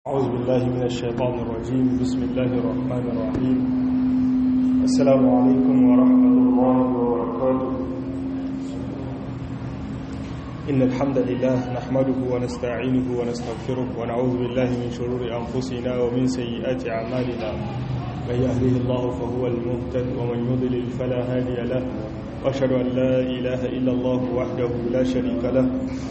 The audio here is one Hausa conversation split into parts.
أعوذ بالله من الشيطان الرجيم بسم الله الرحمن الرحيم السلام عليكم ورحمة الله وبركاته إن الحمد لله نحمده ونستعينه ونستغفره ونعوذ بالله من شرور أنفسنا ومن سيئات أعمالنا من يهده الله فهو المهتد ومن يضلل فلا هادي له وأشهد أن لا إله إلا الله وحده لا شريك له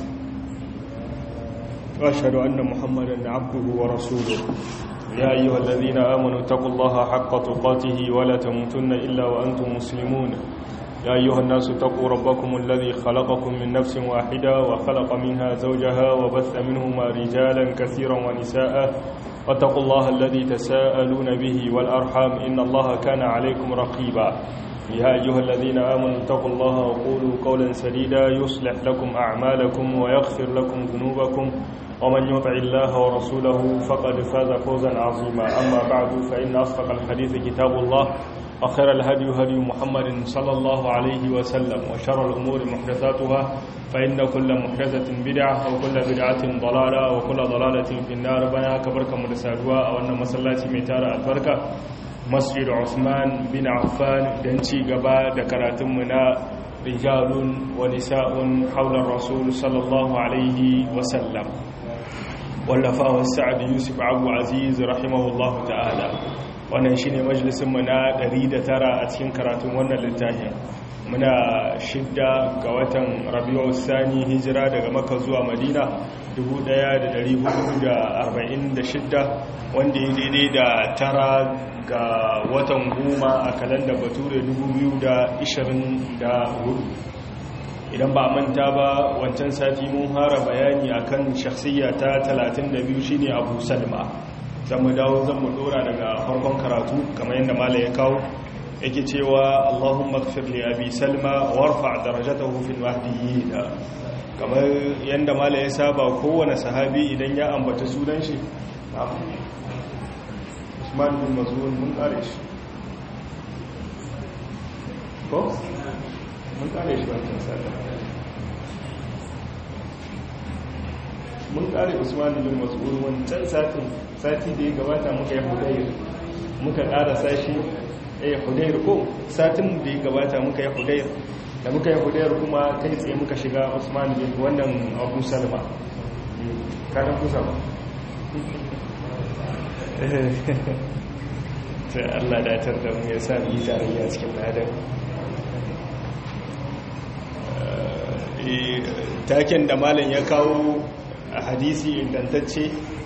وأشهد أن محمدا عبده ورسوله يا أيها الذين آمنوا اتقوا الله حق تقاته ولا تموتن إلا وأنتم مسلمون يا أيها الناس اتقوا ربكم الذي خلقكم من نفس واحدة وخلق منها زوجها وبث منهما رجالا كثيرا ونساء واتقوا الله الذي تساءلون به والأرحام إن الله كان عليكم رقيبا يا أيها الذين آمنوا اتقوا الله وقولوا قولا سديدا يصلح لكم أعمالكم ويغفر لكم ذنوبكم ومن يطع الله ورسوله فقد فاز فوزا عظيما أما بعد فإن أصدق الحديث كتاب الله وخير الهدي هدي محمد صلى الله عليه وسلم وشر الأمور محدثاتها فإن كل محدثة بدعة وكل بدعة ضلالة وكل ضلالة في النار بنا كبركة مدسادوا أو أن مسلاتي ميتار البركة مسجد عثمان بن عفان دنشي قبا دكراتمنا رجال ونساء حول الرسول صلى الله عليه وسلم wallafawa sa'ad yusuf abu aziz rahimahullahu ta'ala wannan shine majalisinmu na 109 a cikin karatun wannan littafin muna shidda ga watan rabi'u sani hijira daga maka zuwa madina 1446 wanda ya daidai da tara ga watan goma a kalandar bature 2024 idan ba manta ba wancan sati mun hara bayani akan shakhsiyya ta 32 shine Abu Salma zamu dawo zamu dora daga farkon karatu kamar yadda malai ya kawo yake cewa Allahumma ighfir li Abi Salma warfa' darajatahu fil mahdiyyin kamar yadda malai ya saba kowane sahabi idan ya ambata sunan shi Usman bin Maz'un mun kare shi ko mun kare shi wancan sata mun kare usman bin mas'ud wancan satin sati da ya gabata muka yi hudayr muka kara sashi eh hudayr ko satin da ya gabata muka yi hudayr da muka yi hudayr kuma kai tsaye muka shiga usman bin wannan abu salma kadan kusa ba sai Allah datar da mu ya sa mu yi tarayya cikin ladan taken da malam ya kawo a hadisi ingantacce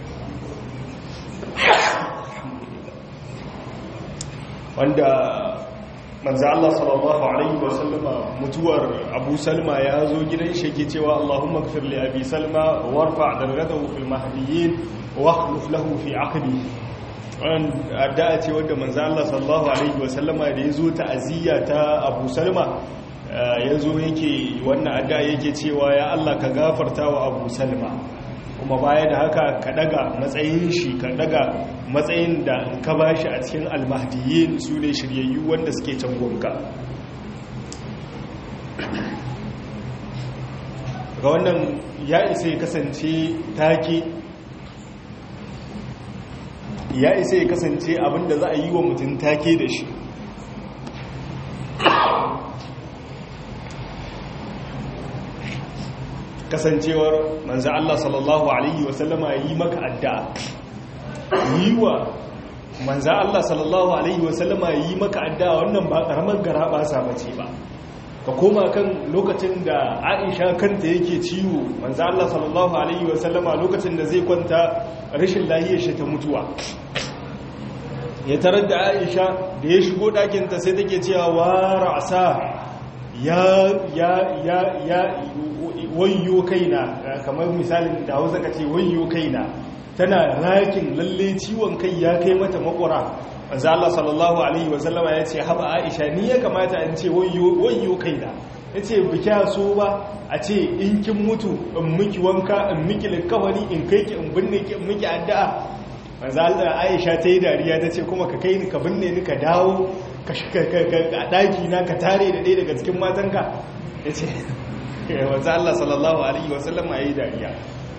wanda manzo Allah sallallahu alaihi wasallama mutuwar Abu Salma ya zo gidan shi yake cewa Allahumma ighfir li Abi Salma warfa' darajatahu fil mahdiyyin wa akhlif lahu fi 'aqbi wannan addu'a ce wanda manzo Allah sallallahu alaihi wasallama da yazo ta'aziyya ta Abu Salma ya zo yake wannan adda yake cewa ya Allah ka gafarta wa abu salma kuma baya da haka ka daga matsayin shi ka daga matsayin da ka ba shi a cikin almahdiyin su ne shiryayyu wanda suke can gonka ga wannan ya isa ya kasance take ya isa ya kasance abinda za a yi wa mutum take da shi kasancewar manzo Allah sallallahu alaihi wasallama yi maka addu'a yi wa manzo Allah sallallahu alaihi wasallama yi maka addu'a wannan ba karamar garaba sa bace ba ka koma kan lokacin da Aisha kanta yake ciwo manzo Allah sallallahu alaihi wasallama lokacin da zai kwanta rashin lahiyar shi ta mutuwa ya tarar da Aisha da ya shigo ɗakin ta sai take cewa wa ra'sa ya ya ya ya wayyo kaina kamar misalin da hausa ka ce wayyo kaina tana rakin lalle ciwon kai ya kai mata makwara manzo Allah sallallahu alaihi wasallama ya ce haba Aisha ni ya kamata in ce wayyo wayyo kaina yace bikya so ba a ce in kin mutu in miki wanka in miki likawari in kai ki in binne ki in miki addu'a manzo Allah Aisha ta yi dariya ta ce kuma ka kai ni ka binne ni ka dawo ka a daki na ka tare da ɗaya daga cikin matanka yace wanzu Allah sallallahu Alaihi wasallam a yi dariya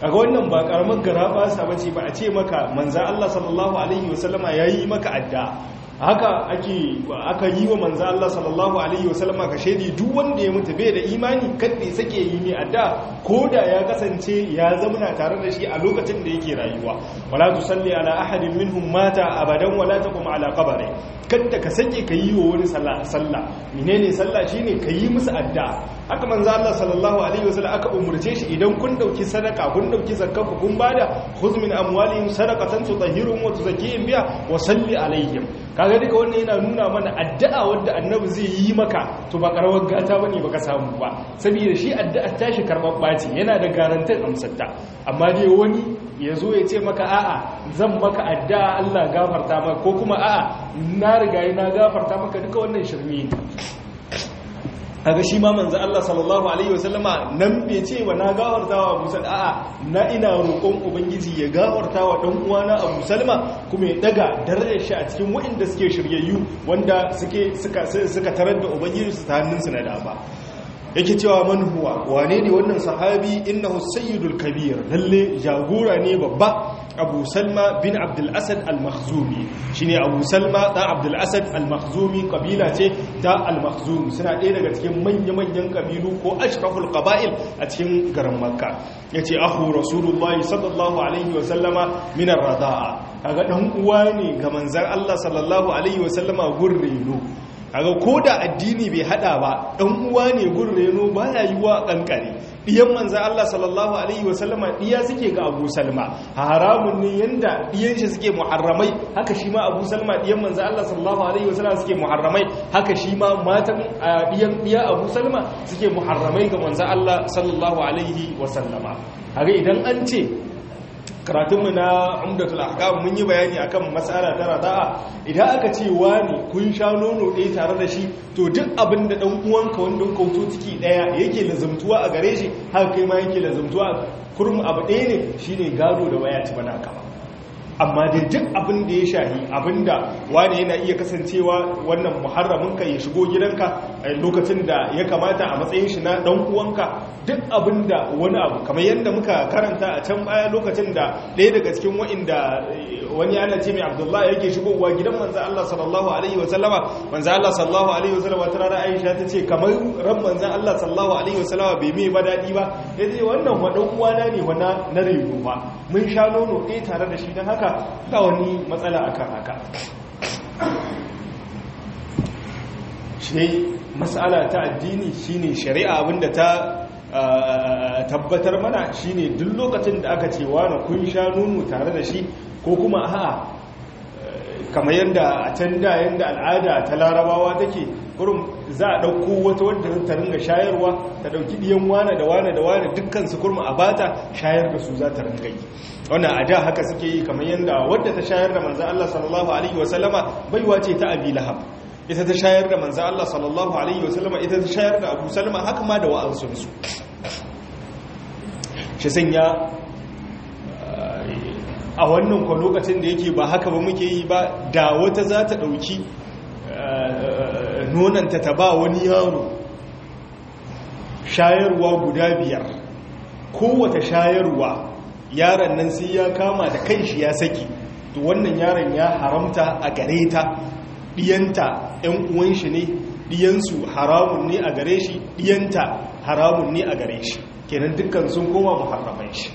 kaga wannan ba karamar garaba sa bace ba a ce maka manzo Allah sallallahu alaihi wasallama yayi maka adda haka ake aka yi wa manzo Allah sallallahu alaihi wasallama ka shedi duk wanda ya mutu bai da imani kadai sake yi ne adda koda ya kasance ya zamana tare da shi a lokacin da yake rayuwa wala tusalli ala ahadin minhum mata abadan wala taqum ala qabri kada ka sake ka yi wa wani sallah sallah menene sallah shine ka yi musu adda haka manzo Allah sallallahu alaihi wasallam aka umurce shi idan kun dauki sadaka kun dauki zakka kun bada khudh min amwalihim sadaqatan tutahhiruhum wa tuzakkihim biha wa salli alaihim kaga duka wannan yana nuna mana addu'a wanda annabi zai yi maka to ba karawar gata bane baka samu ba saboda shi addu'a tashi karban baci yana da garantin amsarta amma dai wani ya zo ya ce maka a'a zan maka addu'a Allah gafarta maka ko kuma a'a na riga na gafarta maka duka wannan shirme ne kaga shi ma manzo Allah sallallahu alaihi wasallama nan bai ce wa na gafarta wa Abu Salma a'a na ina roƙon ubangiji ya gafarta wa dan uwana Abu Salma kuma ya daga darajar shi a cikin waɗanda suke shiryayyu wanda suke suka suka tarar da ubangiji su ta hannunsu na dama yake cewa man huwa wane ne wannan sahabi innahu sayyidul kabir lalle jagora ne babba abu salma bin abdul asad al-makhzumi shine abu salma da abdul asad al-makhzumi kabila ce ta al-makhzumi suna ɗaya daga cikin manya-manyan kabilu ko ashraful qaba'il a cikin garin makka yace ahu rasulullahi sallallahu alaihi wa sallama min ar-rada'a kaga dan uwa ne ga manzon Allah sallallahu alaihi wa sallama gurreno kaga ko da addini bai hada ba dan uwa ne gun reno baya yiwa kankare diyan manzo Allah sallallahu alaihi wasallama diya suke ga Abu Salma haramun ne yanda diyan shi suke muharramai haka shi ma Abu Salma diyan manzo Allah sallallahu alaihi wasallama suke muharramai haka shi ma matan diyan diya Abu Salma suke muharramai ga manzo Allah sallallahu alaihi wasallama haka idan an ce karatunmu na umdatul ahkam mun yi bayani akan mas'ala ta rada'a idan aka ce wani kun sha nono ɗaya tare da shi to duk abin da dan uwanka wanda kauto ciki ɗaya yake lazumtuwa a gare shi haka kai ma yake lazumtuwa kurum abu ɗaya ne shine gado da waya ci bana kama amma dai duk abin da ya shahi abin da wani yana iya kasancewa wannan muharramin ka ya shigo gidanka a lokacin da ya kamata a matsayin shi na dan uwanka duk abin da wani abu kamar yadda muka karanta a can baya lokacin da ɗaya daga cikin wa'inda wani yana ce mai abdullahi yake shigowa gidan manzo Allah sallallahu alaihi wa sallama manzo Allah sallallahu alaihi wa sallama ta rana Aisha ta ce kamar ran manzo Allah sallallahu alaihi wa sallama bai mai ba dadi ba yace wannan wa dan uwana ne wa na rego ba mun sha nono ɗaya tare da shi dan haka ba wani matsala akan haka shi matsala ta addini shine shari'a abinda ta tabbatar mana shine duk lokacin da aka ce wani kun sha nono tare da shi ko kuma a'a kamar yadda a can da yadda al'ada ta larabawa take kurum za a ɗauko wata wadda ta ringa shayarwa ta ɗauki ɗiyan wane da wane da wane dukkansu kurma a bata shayar da su za ta ringa yi wannan a da haka suke yi kamar yadda wadda ta shayar da manzan Allah sallallahu alaihi wasallama baiwa ce ta abi lahab ita ta shayar da manzan Allah sallallahu alaihi wasallama ita ta shayar da abu salama haka ma da wa'ansunsu shi sanya a wannan kwa lokacin da yake ba haka ba muke yi ba da wata za ta ɗauki nonanta ta ba wani yaro shayarwa guda biyar kowata shayarwa yaron nan sai ya kama da kan shi ya saki to wannan yaron ya haramta a gare ta ɗiyanta 'yan uwan shi ne ɗiyansu haramun ne a gare shi ɗiyanta haramun ne a gare shi kenan dukkan sun koma muharraman shi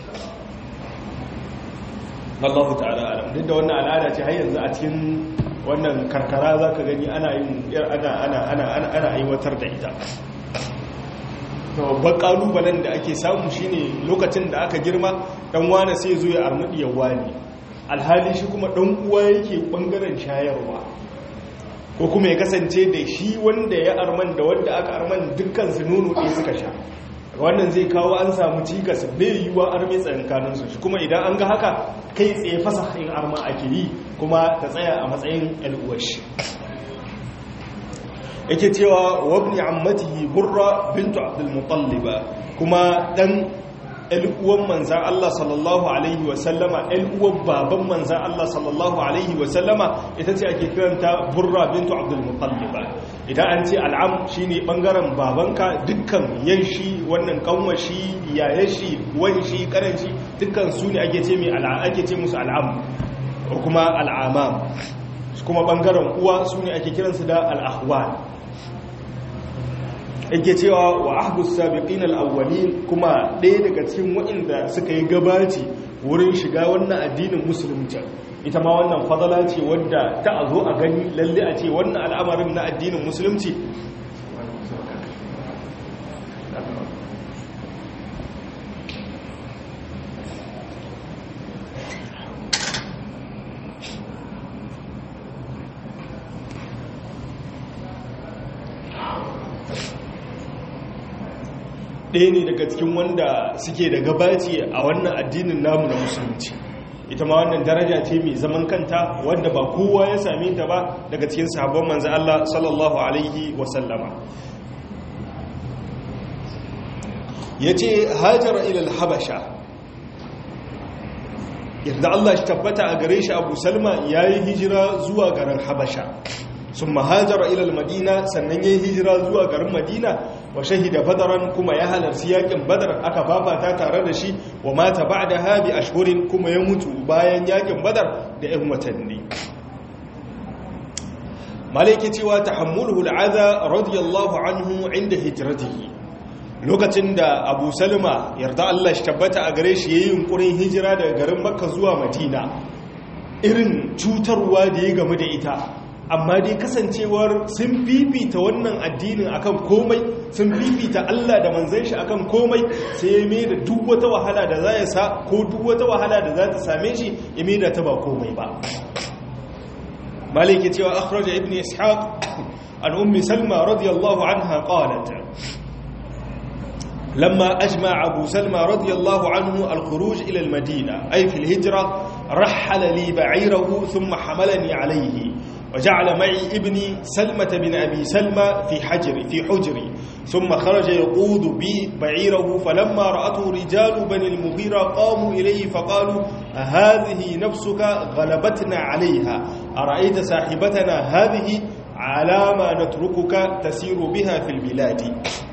Allahu ta'ala alam duk da wannan al'ada ce har yanzu a cikin wannan karkara zaka gani ana yin ana ana ana ana ana aiwatar da ita to babban kalubalen da ake samu shine lokacin da aka girma dan wani sai zo ya armudi ya wani alhali shi kuma dan uwa yake bangaren shayarwa ko kuma ya kasance da shi wanda ya arman da wanda aka arman dukkan su nono ɗaya suka sha wannan zai kawo an samu cikas bai yiwuwa arme tsakankaninsu shi kuma idan an ga haka kai tsaye fasahin arma ake yi kuma ta tsaya a matsayin al'uwashi yake cewa wabni ammatihi burra bintu abdul mutalliba kuma dan uwan manzan Allah sallallahu Alaihi wasallama uwan baban manzan Allah sallallahu Alaihi wasallama ita ce ake kiranta burra bintu abdulmutalliba idan an ce al'am shi ne ɓangaren babanka dukkan yan shi wannan kanwashi yayan shi wani shi karan shi dukkan su ne ake ce musu al'am kuma al'amam kuma ɓangaren uwa su ne ake kiransu da al'ahwal yake cewa wa ahdus sabiqin al-awwalin kuma ɗaya daga cikin waɗanda suka yi gabaci wurin shiga wannan addinin musulunci ita ma wannan fadala ce wadda ta a zo a gani lalle a ce wannan al'amarin na addinin musulunci ɗaya ne daga cikin wanda suke da gabaci a wannan addinin namu na musulunci ita ma wannan daraja ce mai zaman kanta wanda ba kowa ya same ta ba daga cikin sahabban manzo Allah sallallahu alaihi wasallama yace hajara ila al-habasha yadda Allah shi tabbata a gare shi Abu Salma yayi hijira zuwa garin Habasha sun mahajara ilal madina sannan ya yi hijira zuwa garin madina wa shahida badaran kuma ya halarci yakin badar aka fafata tare da shi wa mata ba da habi ashhurin kuma ya mutu bayan yakin badar da 'yan watanni malaiki cewa tahammuluhu al'adha radiyallahu anhu inda hijratihi lokacin da abu salma yarda Allah shi tabbata a gare shi yayin yunkurin hijira daga garin makka zuwa madina irin cutarwa da ya gamu da ita amma dai kasancewar sun fifita wannan addinin akan komai sun fifita Allah da manzan shi akan komai sai ya mai da duk wata wahala da za ya sa ko duk wata wahala da za ta same shi ya mai da ta ba komai ba maliki cewa akhraja ibn ishaq an ummi salma radiyallahu anha qalat لما أجمع أبو سلمى رضي الله عنه الخروج إلى المدينة أي في الهجرة رحل لي بعيره ثم حملني عليه وجعل معي ابني سلمة بن أبي سلمى في حجري في حجري ثم خرج يقود بي بعيره فلما رأته رجال بني المغيرة قاموا إليه فقالوا هذه نفسك غلبتنا عليها أرأيت صاحبتنا هذه على ما نتركك تسير بها في البلاد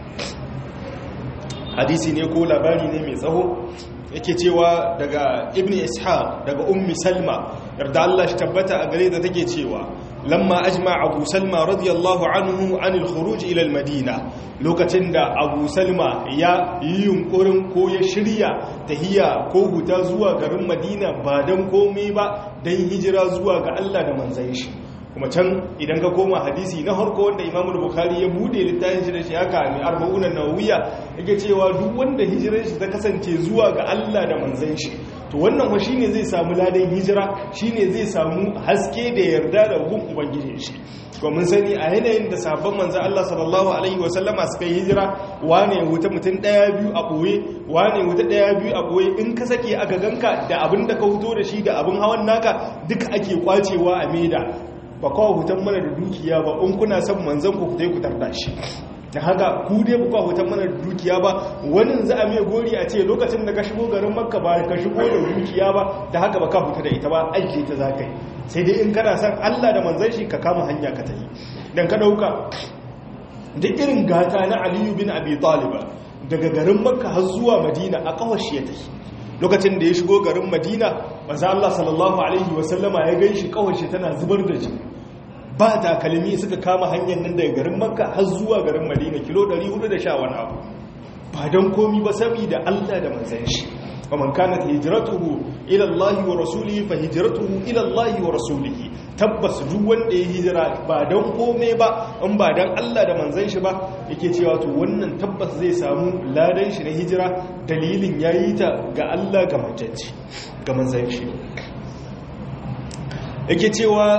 hadisi ne ko labari ne mai tsaho yake cewa daga ibn ishaq daga ummi salma yarda Allah shi tabbata a gare da take cewa lamma ajma abu salma radiyallahu anhu anil khuruj ila al madina lokacin da abu salma ya yi yunkurin ko ya shirya tahiya ko huta zuwa garin madina ba dan komai ba dan hijira zuwa ga Allah da manzon shi kuma can idan ka koma hadisi na harko wanda imamu bukhari ya bude littafin shi da shi haka mai arba'unan nawawiya yake cewa duk wanda hijirar shi ta kasance zuwa ga Allah da manzon shi to wannan fa shine zai samu ladan hijira shine zai samu haske da yarda da gun ubangiji shi ko mun sani a yanayin da sabon manzon Allah sallallahu alaihi wa sallama suka yi hijira wane wuta mutum daya biyu a boye wane wuta daya biyu a boye in ka sake aka ganka da abin da ka fito da shi da abin hawan naka duka ake kwacewa a maida ba kawo hutan mana da dukiya ba in kuna son manzan ku fitai ku tarda shi da haka ku dai ba kawo hutan mana da dukiya ba wani za a mai gori a ce lokacin da ka shigo garin makka ba ka shigo da dukiya ba da haka ba ka fita da ita ba aiki ta za ka yi sai dai in kana son allah da manzan shi ka kama hanya ka tafi dan ka dauka duk irin gata na aliyu bin abi taliba daga garin makka har zuwa madina a kawashi ya tafi lokacin da ya shigo garin madina maza Allah sallallahu Alaihi wasallama ya gan shi kawashe tana zubar da jini ba takalmi suka kama hanyar nan daga garin makka har zuwa garin madina kilo 410 wani abu ba don komi ba saboda Allah da manzan shi ومن كانت هجرته الى الله ورسوله فهجرته الى الله ورسوله tabbas duk wanda ya hijira ba don kome ba in ba don Allah da manzan shi ba yake cewa to wannan tabbas zai samu ladan shi na hijira dalilin yayi ta ga Allah ga manzanci ga manzan shi yake cewa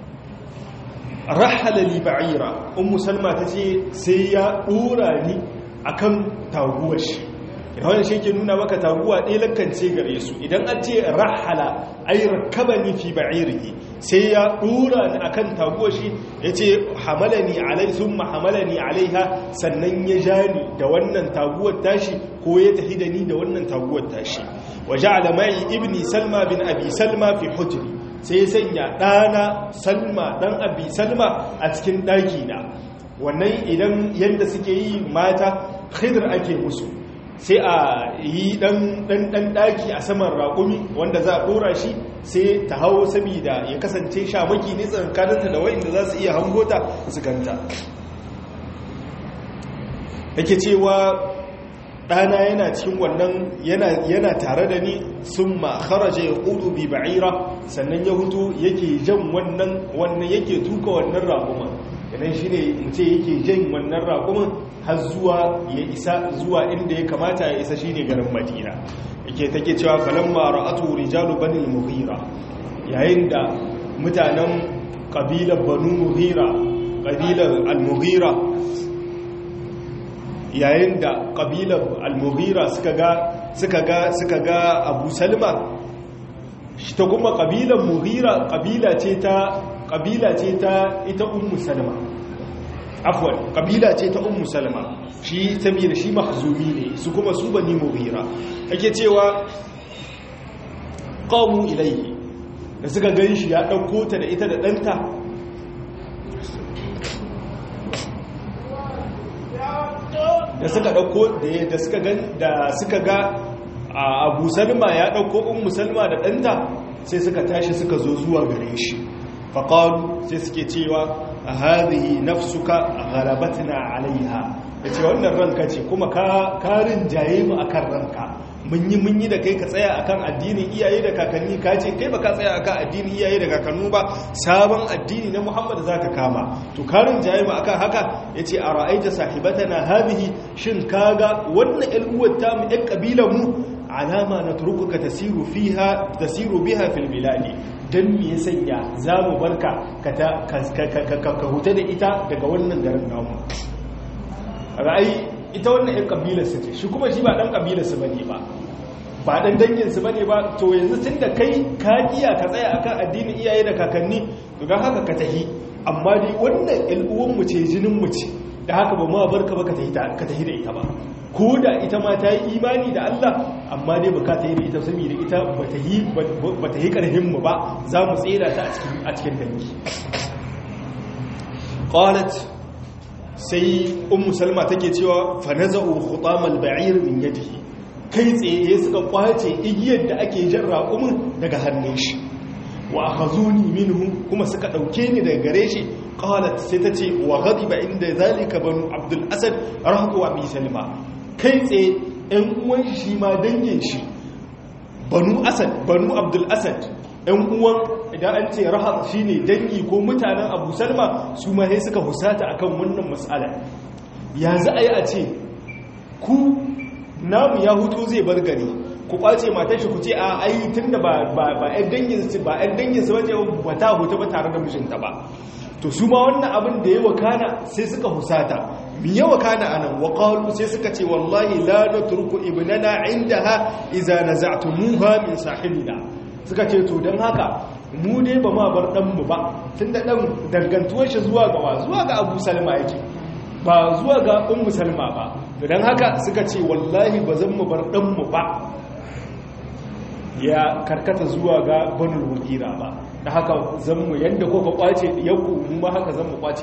rahala li ba'ira ummu salma tace sai ya dora ni akan taguwar shi wannan shi ke nuna maka taguwa ɗaya lakance gare su idan an ce rahala ai rakabani fi ba'irihi sai ya dora ni akan taguwa shi yace hamalani alai thumma hamalani alaiha sannan ya jani da wannan taguwar tashi ko ya tafi da ni da wannan taguwar tashi wa ja'ala mai ibni salma bin abi salma fi hujri sai sanya ɗana salma ɗan abi salma a cikin ɗaki na wannan idan yadda suke yi mata khidr ake musu sai a yi ɗan ɗaki a saman raƙumi wanda za a ɗora shi sai ta hau saboda ya kasance shamaki ne tsakaninta da wa'inda za su iya hangota su ganta yake cewa ɗana yana cikin wannan yana tare da ni sun ma kharaja ya ƙudu bi ba'ira sannan ya hutu yake jan wannan wannan yake tuka wannan raƙuman idan shi ne in ce yake jan wannan raƙuman har zuwa ya isa zuwa inda ya kamata ya isa shi ne garin madina yake take cewa falamma ra'atu rijalu banil mughira yayin da mutanen ƙabilar banu mughira ƙabilar al-mughira yayin da ƙabilar al-mughira suka ga suka ga suka ga abu salma shi ta kuma ƙabilar mughira ƙabila ce ta ƙabila ce ta ita ummu salma afwan ƙabila ce ta ummu salma shi saboda shi mahzumi ne su kuma su bani mughira ake cewa qamu ilayhi da suka gan shi ya ɗauko ta da ita da ɗanta da suka dauko da suka ga da suka ga Abu Salma ya dauko Ummu Salma da danta sai suka tashi suka zo zuwa gare shi faqalu sai suke cewa hadhihi nafsuka ghalabatna alaiha yace wannan ranka ce kuma ka karin jaye mu akan ranka mun yi mun yi da kai ka tsaya akan addinin iyaye da kakanni ka ce kai baka tsaya akan addinin iyaye da kakannu ba sabon addini na Muhammad zaka kama to karin jaye mu akan haka yace a ra'aita sahibatana hadhihi shin kaga wannan ƴan uwar ta mu ƴan kabilan mu alama natrukuka tasiru fiha tasiru biha fil biladi dan me ya sanya zamu barka ka ta ka huta da ita daga wannan garin namu ra'ayi ita wannan ƴan kabilarsa ce shi kuma shi ba ɗan kabilarsa ba ne ba ba ɗan danginsu ba ne ba to yanzu tun da kai ka iya ka tsaya akan addinin iyaye da kakanni don haka ka tahi amma dai wannan ƴal'uwanmu ce jininmu ce da haka ba ma barka ba ka tahi da ita ba ko da ita ma ta yi imani da Allah amma dai ba ka tahi da ita saboda ita ba ta yi ƙarfinmu ba za mu tsera ta a cikin dangi qalat sai ummu salma take cewa fa naza'u khutamal ba'ir min yadihi kai tsaye suka kwace igiyar da ake jan raƙumin daga hannun shi wa akhazuni minhu kuma suka dauke ni daga gare shi qalat sai tace wa ghadiba inda zalika banu abdul asad rahatu wa bi salma kai tsaye ɗan uwan shi ma dangin shi banu asad banu abdul asad ɗan uwan idan an ce rahab shi ne dangi ko mutanen abu salma su ma sai suka husata akan wannan matsala ya za a yi a ce ku namu ya hutu zai bar gari ku kwace matar shi ku ce a ai tun da ba ‘yan danginsu ba ‘yan danginsu ba ce ba ta hutu ba tare da mijinta ba to su ma wannan abin da ya wakana sai suka husata mi ya wakana a nan waƙalu sai suka ce wallahi la na turku ibnana inda ha iza na za'tumuha min sahibina suka ce to don haka mu dai ba ma bar ɗanmu ba tun da ɗan dangantuwar shi zuwa ga wa zuwa ga abu salma yake ba zuwa ga ummu salma ba don haka suka ce wallahi ba zan mu bar ɗanmu ba ya karkata zuwa ga banul wakira ba da haka zan mu yadda ko ka kwace yanku mu ba haka zan mu kwace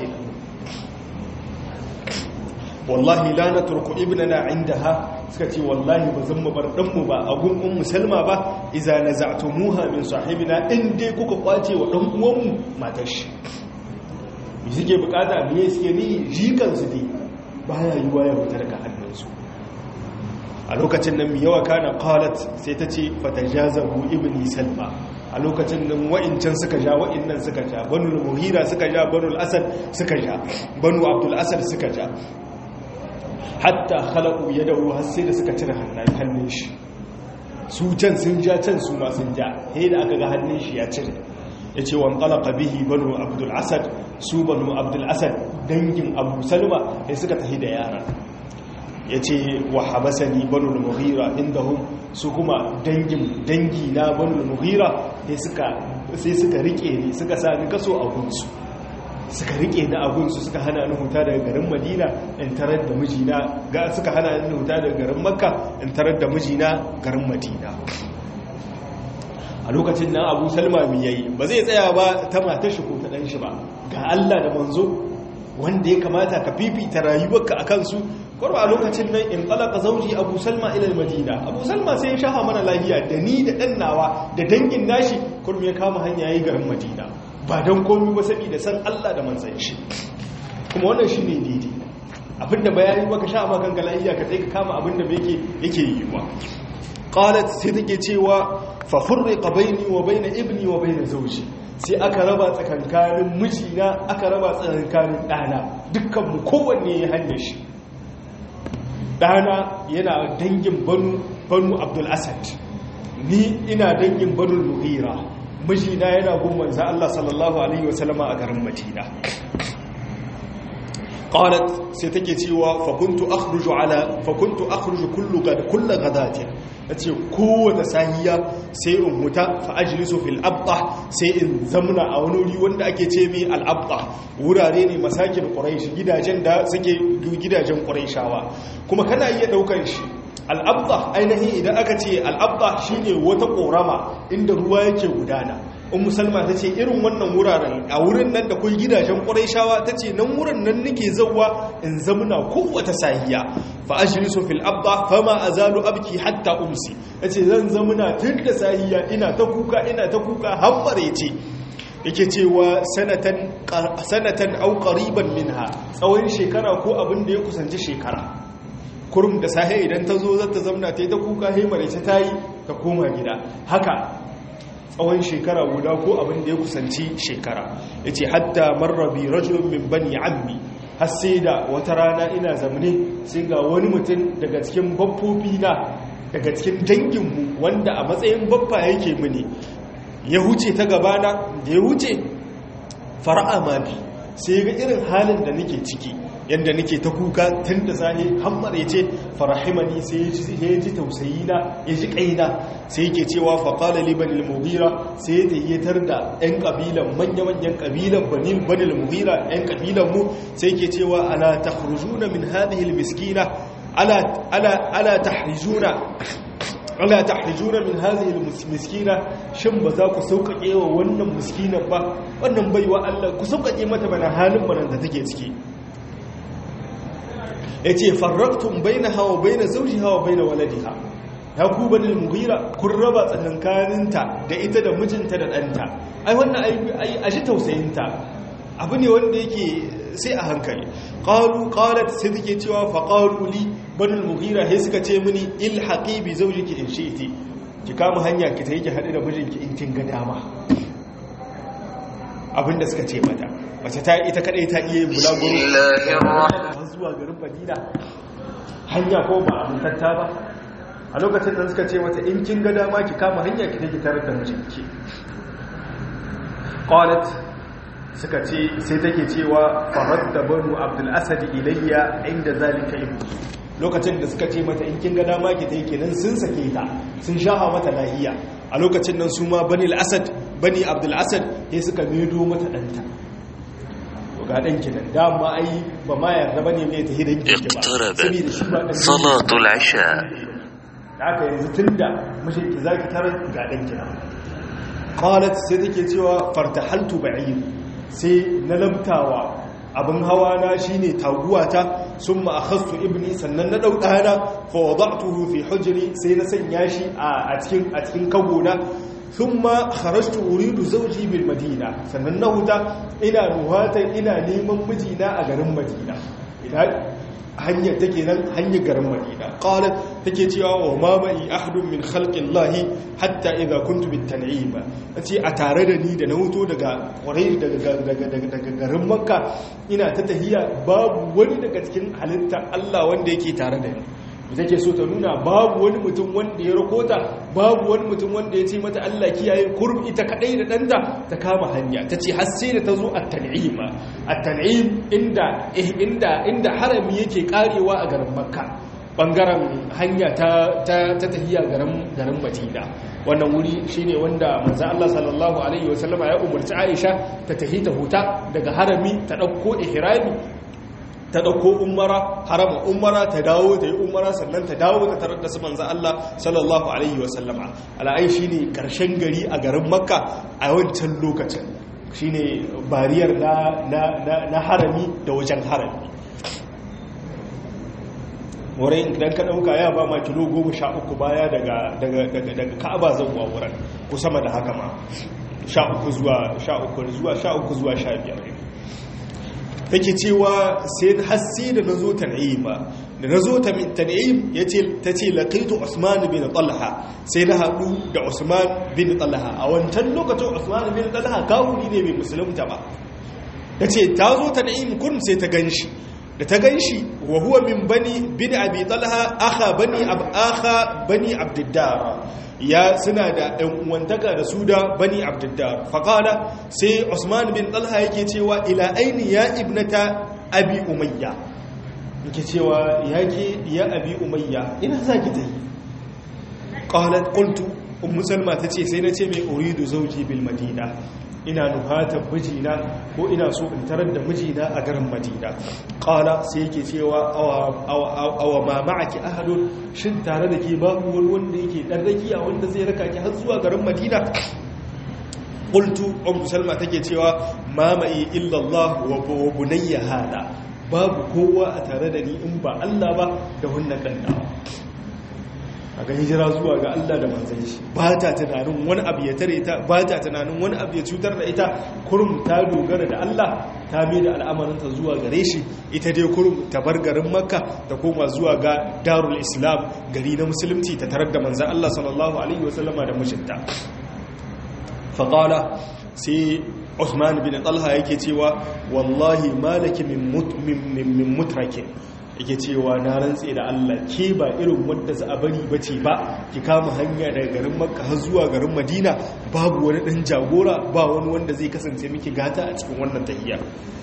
wallahi la na turku ibnana indaha suka ce wallahi ba zan mu bar ɗanmu ba a gun ummu salma ba iza naza'tumuha min sahibina in dai kuka kwace wa ɗan uwanmu matar shi me suke bukata me suke ni jikan su dai baya yiwa ya fitar ka hannunsu a lokacin nan mi yawa kana qalat sai ta ce fatajazahu ibni salma a lokacin nan wa'incan suka ja wa'innan suka ja banu muhira suka ja banu al-asad suka ja banu abdul asad suka ja hatta khalaqu yadahu har sai da suka cire hannun shi su can sun ja can su ma sun ja sai da aka ga hannun shi ya cire yace wan qalaqa bihi banu abdul asad su banu abdul asad dangin abu salma sai suka tafi da yara ya ce wa habasani banu mughira inda hun su kuma dangin dangi na banu mughira sai suka rike ni suka sa ni kaso a gunsu suka rike ni a gunsu suka hana ni huta daga garin madina in tarar da mijina ga suka hana ni huta daga garin makka in tarar da mijina garin madina a lokacin nan abu salma mi yayi ba zai tsaya ba ta matar shi ko ta dan shi ba ga Allah da manzo wanda ya kamata ka fifita rayuwarka a kansu kwarwa a lokacin nan in talaka zauji abu salma ilal madina abu salma sai ya shafa mana lahiya da ni da dan nawa da dangin nashi kurum ya kama hanya yayi garin madina ba don komi ba saboda san Allah da manzon shi kuma wannan shine daidai abinda bayani baka sha ma kanka lahiya ka sai ka kama abinda yake yake yiwa qalat sai take cewa fa furriqa baini wa baina ibni wa baina zawji sai aka raba tsakankanin mijina aka raba tsakankanin ɗana dukkanmu kowanne ya hanyar shi ɗana yana dangin banu abdul asad ni ina dangin banu muhira mijina yana gumman za Allah sallallahu alaihi wasallama a garin madina qalat sai take cewa fa kuntu akhruju ala fa kuntu akhruju kullu gad kullu gadatin nace kowace sahiya sai in huta fa ajlisu fil abqa sai in zamna a wani wuri wanda ake ce mai al abqa wurare ne masakin quraish gidajen da suke gidajen quraishawa kuma kana iya daukan shi al'abda ainihin idan aka ce al'abda shine wata korama inda ruwa yake gudana in musulma ta ce irin wannan wuraren a wurin nan da kai gidajen ƙwarai ta ce nan wurin nan nake zauwa in zamuna kowace sahiya fa ashrisu fil abda fama azalu abki hatta umsi yace zan zamuna tun da sahiya ina ta kuka ina ta kuka har ce yake cewa sanatan sanatan au qariban minha tsawon shekara ko abin da ya kusanci shekara kurum da sahe idan ta zo zata zamna ta yi ta kuka haimare ta yi ta koma gida haka tsawon shekara guda ko abin da ya kusanci shekara ya ce hatta marrabi rajulun min bani ammi har sai da wata rana ina zamne sai ga wani mutum daga cikin baffofi na daga cikin danginmu wanda a matsayin baffa yake mini ya huce ta gabana da ya huce fara'a ma bi sai ga irin halin da nake ciki yadda nake ta kuka tun da sahi hammar ya ce farahimani sai ya ji tausayi na ya ji kaina sai yake cewa faƙala libanil mughira sai ya tayyatar da 'yan ƙabilan manya-manyan ƙabilan banil mughira 'yan ƙabilan mu sai yake cewa ala takhrujuna min hadhihi miskina ala ala ala tahrijuna ala tahrijuna min hadhihi miskina shin ba za ku sauƙaƙe wa wannan miskinan ba wannan baiwa Allah ku sauƙaƙe mata bana halin banan da take ciki ya ce farraktun bai na hawa bai na zauji hawa bai na waladiha ya ku bani mughira kun raba tsakankaninta da ita da mijinta da ɗanta ai wannan a shi tausayinta abu ne wanda yake sai a hankali ƙalu ƙalat sai take cewa fa ƙalu li bani mughira sai suka ce mini ilhaqi bi zawjiki in shi'ti ki kama hanya ki ta yake haɗu da mijinki in kin ga dama abinda suka ce mata mace ta ita kadai ta iya yin bulaguro zuwa garin madina hanya ko ba amintatta ba a lokacin da suka ce mata in kin ga dama ki kama hanya ki take tare da mijinki qalat suka ce sai take cewa faradda banu abdul asad ilayya inda zalika ibn lokacin da suka ce mata in kin ga dama ki take kenan sun sake ta sun shafa mata lahiya a lokacin nan su ma bani al-asad bani abdul asad sai suka medo mata danta ga ɗanki nan dama ai ba ma yarda ba ne mai ta hidan ki ba saboda shi ba ɗan salatul isha da aka yanzu tun da mashinki za ki tarar ga ɗanki nan qalat sai take cewa fartahaltu ba'ir sai na lamtawa abin hawa na shine taguwata summa akhadtu ibni sannan na dauka na fa wada'tuhu fi hujri sai na sanya shi a cikin a cikin kagona thumma kharajtu uridu zawji bil madina sannan na huta ina nuhatan ina neman mijina a garin madina idan hanyar take nan hanyar garin madina qalat take cewa wa ma mai ahadun min khalqillahi hatta idza kuntu bit tan'im tace a tare da ni da na huto daga quraish daga daga daga garin makka ina ta tahiya babu wani daga cikin halitta Allah wanda yake tare da ni take so ta nuna babu wani mutum wanda ya rakota babu wani mutum wanda ya ce mata Allah kiyaye kurum ita kadai da danta ta kama hanya ta ce har sai da ta zo at-tan'im at-tan'im inda inda inda harami yake karewa a garin makka bangaren hanya ta tahiya garin madina wannan wuri shine wanda manzo Allah sallallahu alaihi wasallama ya umarci Aisha ta tahi ta huta daga harami ta dauko ihrami ta dauko umara harama umara ta dawo ta yi umara sannan ta dawo ta tarar da su manzo Allah sallallahu alaihi wasallama ala'ai shine karshen gari a garin makka a wancan lokacin shine bariyar na harami da wajen harami wurin idan ka ɗauka ya ba ma kilo goma sha uku baya daga ka'aba zauwa wurin ko sama da haka ma sha uku zuwa sha uku zuwa sha uku zuwa sha biyar take cewa sai hassi da na zo tan'im ba da na zo tan'im ta ce laƙaitu usman bin talha sai na haɗu da usman bin talha a wancan lokacin usman bin talha kawuri ne mai musulunta ba ta ce ta zo tan'im kurum sai ta gan shi da ta gan shi wa huwa min bani bin abi talha akha bani ab akha bani abdiddar ya suna da ɗan uwantaka da su da bani abdiddar faqala sai usman bin talha yake cewa ila aini ya ibnata abi umayya yake cewa yake ya abi umayya ina zaki tayi qalat qultu ummu salma tace sai nace mai uridu zawji bil madina ina nuhatar mijina ko ina so in tarar da mijina a garin madina ƙala sai yake cewa awa ma ma'aki ahadun shin tare da ke babu wani wanda yake ɗan rakiya wanda zai raka ki har zuwa garin madina ƙultu ummu salma take cewa mamaye illallah wa bunayya hada babu kowa a tare da ni in ba Allah ba da wannan ɗan a ga hijira zuwa ga Allah da manzan shi ba ta tunanin wani abu ya tare ta ba ta tunanin wani abu ya cutar da ita kurum ta dogara da Allah ta mai da al'amarinta zuwa gare shi ita dai kurum ta bar garin makka ta koma zuwa ga darul islam gari na musulunci ta tarar da manzan Allah sallallahu alaihi wasallama da mijinta faƙala sai Usman bin Talha yake cewa wallahi malaki min mutrakin yake cewa na rantse da Allah ke ba irin wanda za a bari bace ba ki kama hanya daga garin Makka har zuwa garin Madina babu wani dan jagora ba wani wanda zai kasance miki gata a cikin wannan tahiyya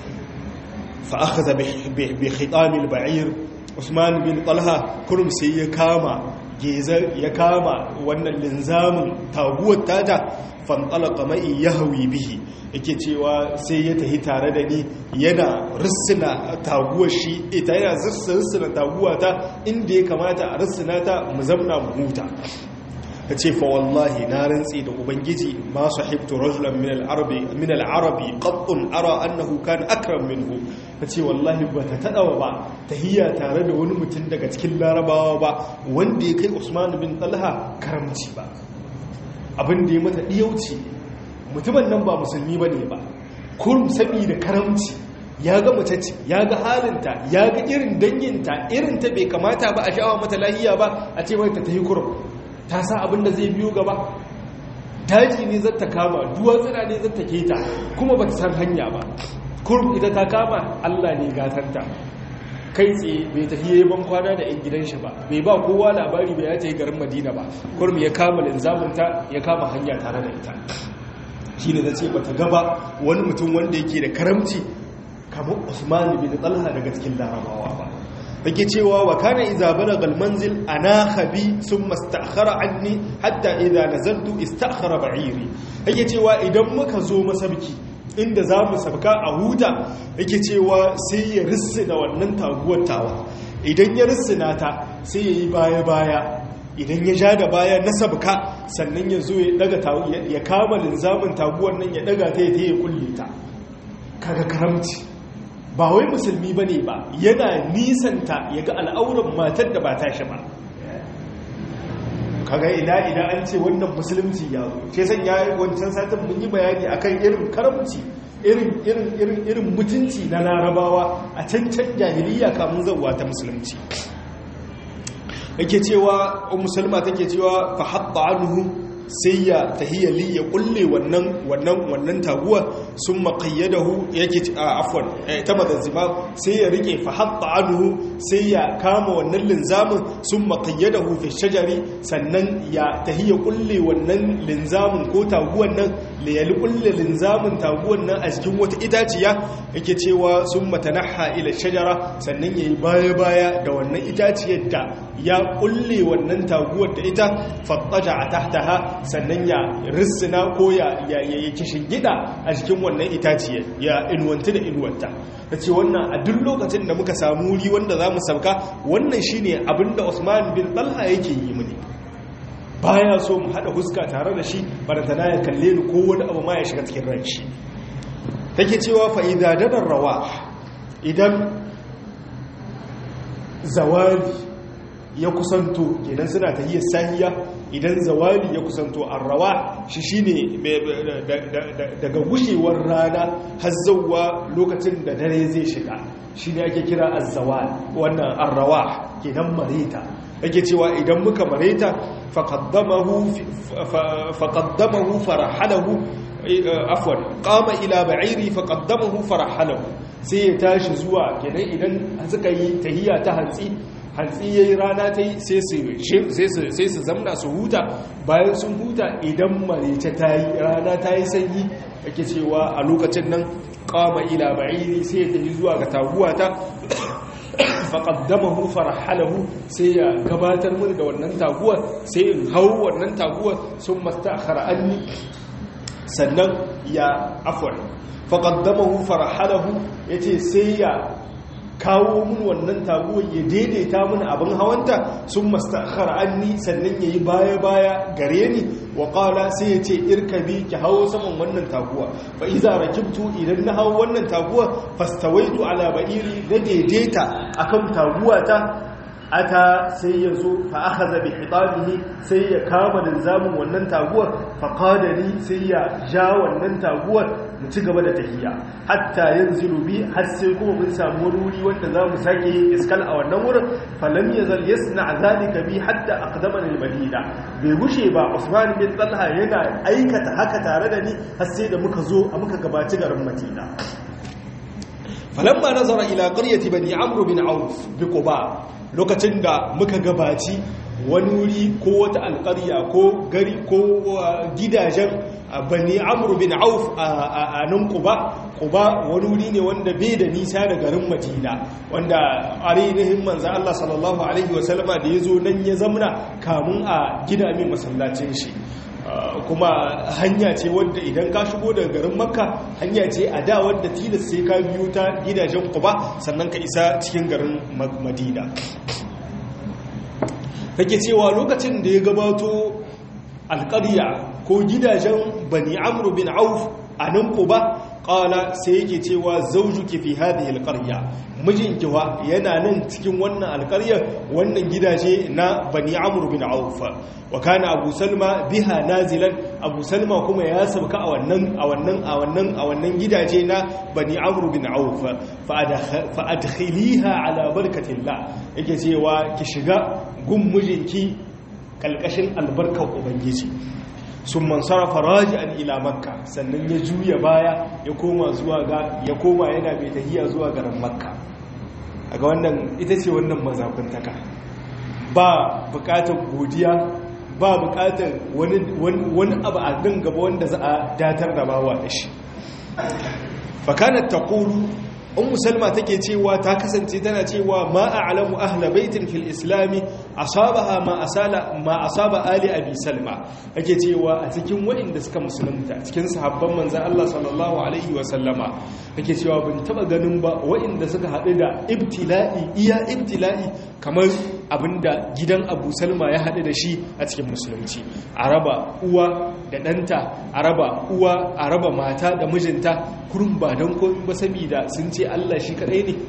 fa akhadha bi khitam al-ba'ir Usman bin Talha kurum sai ya kama geza ya kama wannan linzamin taguwar tata fantalaka mai yahwi bihi yake cewa sai ya tahi tare da ni yana rissina taguwar shi ita yana rissina taguwa ta inda ya kamata a rissina ta mu zamna mu huta ta ce fa wallahi na rantsi da ubangiji ma sahibtu rajulan min al-arabi min al-arabi qattun ara annahu kana akram minhu ta ce wallahi ba ta tadawa ba tahiyya tare da wani mutum daga cikin larabawa ba wanda ya kai usman bin talha karamci ba abin da ya mata diyauci mutumin nan ba musulmi bane ba kurum saboda karamci ya ga mace ce ya ga halinta ya ga irin danginta irin ta bai kamata ba a sha'awa mata lahiya ba a ce mai ta tahi kurum ta sa abin da zai biyo gaba daji ne zata kama duwatsuna ne zata keta kuma ba ta san hanya ba kurum ita ta kama allah ne gatanta kai tsaye bai tafi yayi ban kwana da 'yan gidan shi ba bai ba kowa labari bai ya ta yi garin madina ba kurum ya kama linzaminta ya kama hanya tare da ita shi ne na ce ba ta gaba wani mutum wanda yake da karamci kamar usman bin talha daga cikin larabawa ba take cewa wa kana idza balagha almanzil anakha bi thumma ista'khara anni hatta idza nazaltu ista'khara ba'iri yake cewa idan muka zo masabki inda zamu sabka a huta yake cewa sai ya rissina wannan taguwar tawa idan ya rissina ta sai yayi baya baya idan ya ja da baya na sabka sannan ya zo ya daga ya kama linzamin taguwar nan ya daga ta ya ya kulle ta kaga karamci ba wai musulmi ba ne ba yana nisanta ya ga al'auran matar da ba ta shi ba kaga ina idan an ce wannan musulunci ya zo ce san ya wancan satin mun yi bayani akan irin karamci irin irin irin irin mutunci na larabawa a can can jahiliya kamun zawwa ta musulunci yake cewa musulma take cewa fa hatta anhu sai ya tahiyali ya kulle wannan wannan wannan taguwa sun maqayyadahu yake afwan ta madazima sai ya rike fa hatta anhu sai ya kama wannan linzamin sun maqayyadahu fi shajari sannan ya tahiya kulle wannan linzamin ko taguwan nan da ya kulle linzamin taguwan nan a cikin wata itaciya yake cewa sun matanaha ila shajara sannan yayi baya baya da wannan itaciyar da ya kulle wannan taguwar da ita fattaja tahtaha sannan ya rissina ko ya yi kishin gida a cikin wannan itaciye ya inuwanti da inuwanta ta ce wannan a duk lokacin da muka samu wuri wanda za mu sauka wannan shi ne abinda usman bin talha yake yi mini baya so mu haɗa huska tare da shi barantana ya kalle ni ko wani abu ma ya shiga cikin ran shi take cewa fa'ida dadar rawa idan zawali ya kusanto kenan suna ta yi sahiya idan zawali ya kusanto arrawa shi shine daga gushewar rana har zauwa lokacin da dare zai shiga shine ake kira azzawal wannan arrawa kenan mareta ake cewa idan muka mareta faqaddamahu faqaddamahu farahalahu afwan qama ila ba'iri faqaddamahu farahalahu sai ya tashi zuwa kenan idan suka yi tahiya ta hantsi hantsi ya yi rana ta yi sai su zamna su huta bayan sun huta idan marice ta yi rana ta yi sanyi ake cewa a lokacin nan kama ila ba'iri sai ya tafi zuwa ga taguwa ta faƙaddamahu farahalahu sai ya gabatar mini da wannan taguwar sai in hau wannan taguwar sun masta anni sannan ya afwar faƙaddamahu farahalahu ya ce sai ya kawo mun wannan taguwar ya daidaita mun abin hawanta sun mastakhar anni sannan yayi baya baya gare ni wa qala sai ya ce irkabi ki hawo saman wannan taguwa fa iza rakibtu idan na hawo wannan taguwa fastawaitu ala ba'iri da daidaita akan taguwata ata sai ya zo fa akhadha bi hitabihi sai ya kama linzamin wannan taguwar fa qadani sai ya ja wannan taguwar mu ci gaba da tahiya hatta yanzilu bi har sai kuma mun samu wani wuri wanda za mu sake iskal a wannan wurin falam yazal yasna zalika bi hatta aqdamana al-madina bai gushe ba Usman bin Talha yana aikata haka tare da ni har sai da muka zo a muka gabaci garin Madina falamma nazara ila qaryati bani amr bin auf bi quba lokacin da muka gabaci wani wuri ko wata alƙarya ko gari ko gidajen bani amru bin auf a nan kuba kuba wani wuri ne wanda bai da nisa da garin madina wanda ainihin manzan allah sallallahu alaihi wasallama da ya zo nan ya zamna kamun a gida mai masallacin shi kuma hanya ce wadda idan ka shigo daga garin makka hanya ce a da wadda tilas sai ka biyo ta gidajen kuba sannan ka isa cikin garin madina take cewa lokacin da ya gabato alƙarya ko gidajen bani amru bin auf a nan kuba ƙala sai yake cewa zaujuki fi hadhihi alqarya mijinki wa yana nan cikin wannan alƙaryar wannan gidaje na bani amru bin auf wa kana abu salma biha nazilan abu salma kuma ya sauka a wannan a wannan a wannan a wannan gidaje na bani amru bin auf fa adkhiliha ala barkatillah yake cewa ki shiga gun mijinki kalkashin albarkar ubangiji sun mansarafa raji'an ila makka sannan ya juya baya ya koma zuwa ga ya koma yana mai tahiya zuwa garin makka a ga wannan ita ce wannan mazakuntaka ba bukatar godiya ba bukatar wani abu a din gaba wanda za a datar da bawa da shi fakanar taqulu ummu salma take cewa ta kasance tana cewa ma a'lamu ahla baitin fil islami asabaha ma asala ma asaba ali abi salma ake cewa a cikin waɗanda suka musulunta cikin sahabban manzon Allah sallallahu alaihi wa sallama ake cewa bin taba ganin ba waɗanda suka haɗu da ibtila'i iya ibtila'i kamar abinda gidan abu salma ya haɗu da shi a cikin musulunci a raba uwa da ɗanta a raba uwa a raba mata da mijinta kurum ba don komi ba saboda sun ce Allah shi kaɗai ne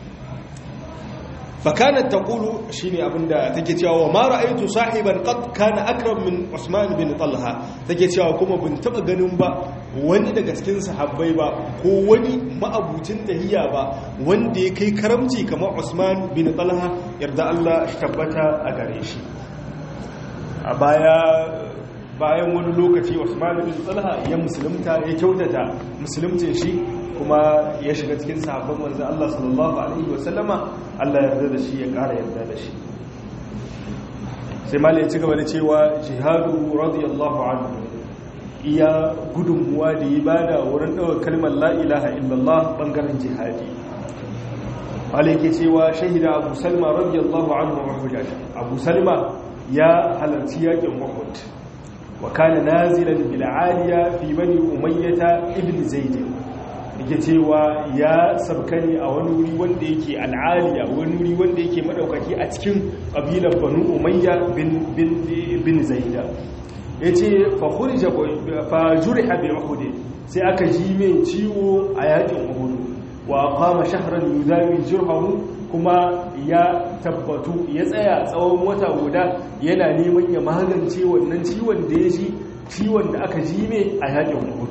fakanat taqulu shine abinda take cewa wa ma ra'aytu sahiban qad kana akram min Usman bin Talha take cewa kuma bin taba ganin ba wani daga cikin sahabbai ba ko wani ma'abucin tahiyya ba wanda ya kai karamci kamar Usman bin Talha yarda Allah shi tabbata a gare shi a baya bayan wani lokaci Usman bin Talha ya musulunta ya kyautata musulumcin shi kuma ya shiga cikin sahabban manzo Allah sallallahu alaihi wasallama Allah ya yarda da shi ya ƙara yarda da shi sai malai ya ci gaba da cewa jihadu radiyallahu anhu iya gudunmuwa da ya bada wurin ɗaukar kalmar la ilaha illallah bangaren jihadi malai ke cewa shahida abu salma radiyallahu anhu wa hujjaj abu salma ya halarci yakin uhud wa kana nazilan bil aliya fi bani umayyah ibn zaid yake cewa ya sabka ne a wani wuri wanda yake al'aliya wani wuri wanda yake madaukaki a cikin kabilar banu umayya bin bin bin zaida yace fa khurija fa juriha bi uhud sai aka ji mai ciwo a yakin uhud wa qama shahran yudawi jurhahu kuma ya tabbatu ya tsaya tsawon wata guda yana neman ya magance wannan ciwon da ya ji ciwon da aka ji mai a yakin uhud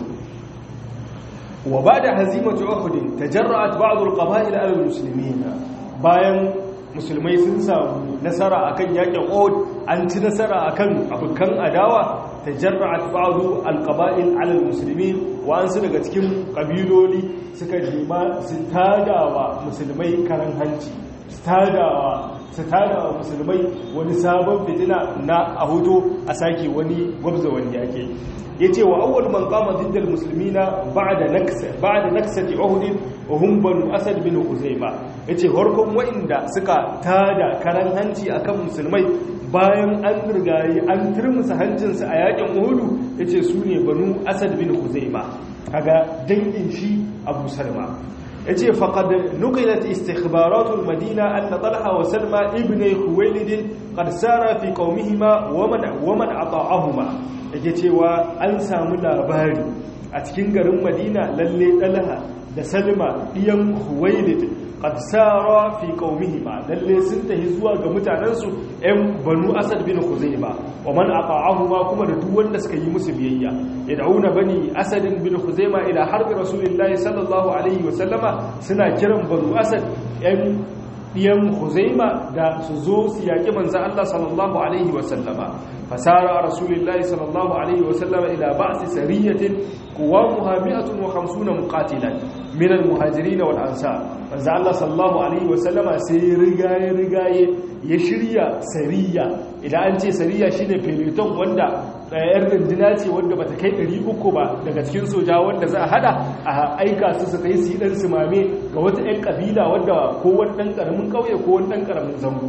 وبعد هزيمة أحد تجرأت بعض القبائل على المسلمين bayan musulmai sun samu nasara akan yakin Uhud an ci nasara akan abukan adawa tajarra'at ba'du alqaba'il 'ala almuslimin wa an su daga cikin kabiloli suka jima su tadawa musulmai karan hanci su tadawa su tadawa musulmai wani sabon fitina na a hoto a sake wani gwabza wani yake yace wa awwal man qama ضد المسلمين بعد نكس بعد نكسه احد وهم بنو اسد بن خزيمه yace harkon wa'inda suka tada karan hanci akan musulmai bayan an rigayi an turmusa hancinsu a yakin uhudu yace su ne banu asad bin khuzaima kaga dangin shi abu salma yace faqad nuqilat istikhbaratul madina anna talha wa salma ibn khuwailid qad sara fi qaumihima wa man wa man ata'ahuma yake cewa an samu labari a cikin garin madina lalle talha da salma ɗiyan huwailid qad sara fi qaumihima lalle sun tahi zuwa ga mutanensu ɗan banu asad bin khuzaima wa man ata'ahuma kuma da duk wanda suka yi musu biyayya yad'una bani asad bin khuzaima ila harbi rasulillahi sallallahu alaihi wa sallama suna kiran banu asad ɗan ɗiyan huzaima da su zo su yaƙi manzan Allah sallallahu Alaihi wasallama fasara rasulillahi sallallahu Alaihi wasallama ila ba'asi sariyatin kuwa muhammadun wa hamsuna muqatilan minal muhajiri na wal'ansa manzan Allah sallallahu Alaihi wasallama sai rigaye rigaye ya shirya sariya idan an ce sariya shine peloton wanda ɗayar rundina ce wanda bata kai 300 ba daga cikin soja wanda za a hada a aika su su kai su yi ɗan simame ga wata 'yan ƙabila wadda ko wani ɗan ƙaramin ƙauye ko wani ɗan ƙaramin zango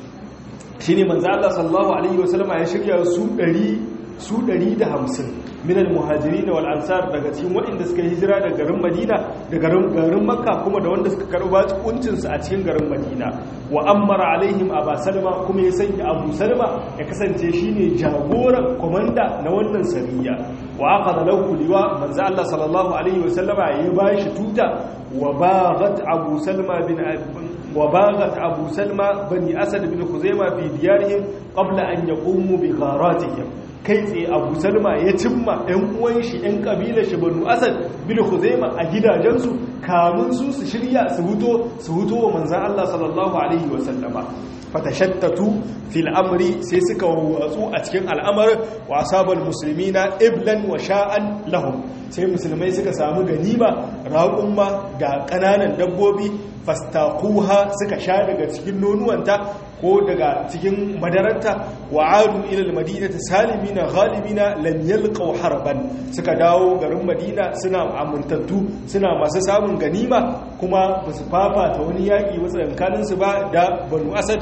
shi ne manzo Allah sallallahu alaihi wasallama ya shirya su 100 su 150 minal muhajiri wal ansar daga cikin waɗanda suka hijira daga garin Madina da garin garin Makka kuma da wanda suka karɓa kuncin su a cikin garin Madina wa ammara alaihim Aba Salma kuma ya sanya Abu Salma ya kasance shine jagoran komanda na wannan sariya wa aqada lahu liwa manzo Allah sallallahu alaihi wasallama ya bashi tuta wa baghat Abu Salma bin وباغت أبو سلمى بني أسد بن خزيمة في ديارهم قبل أن يقوموا بغاراتهم kai tsaye abu salma ya cimma 'yan uwan shi 'yan kabilar shi banu asad bin khuzaima a gidajensu kamun su su shirya su huto su huto wa manzan Allah sallallahu alaihi wa sallama fatashattatu fil amri sai suka watsu a cikin al'amarin wa asabal muslimina iblan wa sha'an lahum sai musulmai suka samu ganima raƙumma da ƙananan dabbobi fastaquha suka sha daga cikin nonuwanta ko daga cikin madaranta wa adu ila almadinati salimina ghalibina lam yalqaw harban suka dawo garin madina suna amintattu suna masu samun ganima kuma ba su fafata wani yaƙi matsayin su ba da banu asad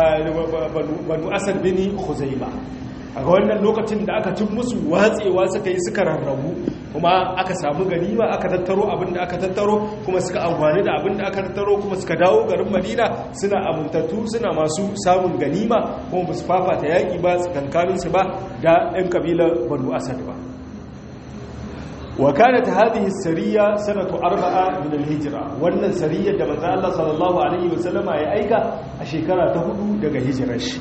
banu asad bini khuzaima a ga wannan lokacin da aka cin musu watsewa suka yi suka rarrabu kuma aka samu ganima aka tattaro abin da aka tattaro kuma suka amfani da abin da aka tattaro kuma suka dawo garin madina suna amintattu suna masu samun ganima kuma ba su fafata yaƙi ba tsakankaninsu ba da 'yan kabilar banu asad ba wa kanat hadhihi sariya sanatu arba'a min al-hijra wannan sariyar da manzo Allah sallallahu alaihi wasallama ya aika a shekara ta hudu daga hijirar shi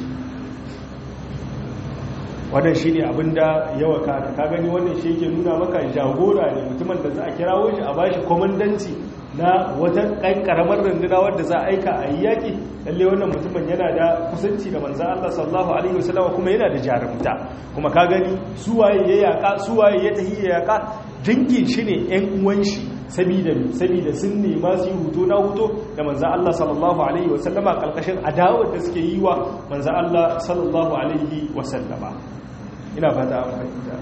wannan shi ne abinda yawa kada ka gani wannan shi yake nuna maka jagora ne mutumin da za a kirawo shi a bashi kwamandanci na wata karamar runduna wadda za a aika a yi yaƙi lalle wannan mutumin yana da kusanci da manzan Allah sallallahu alaihi wasallam kuma yana da jarumta kuma ka gani suwaye ya yaƙa suwaye ya tahi ya yaƙa dangin shi ne ƴan uwan shi sabida sabida sun nema su yi hutu na hutu da manzan Allah sallallahu alaihi wasallama kalkashin adawar da suke yi wa manzan Allah sallallahu alaihi wasallama ina fata an fahimta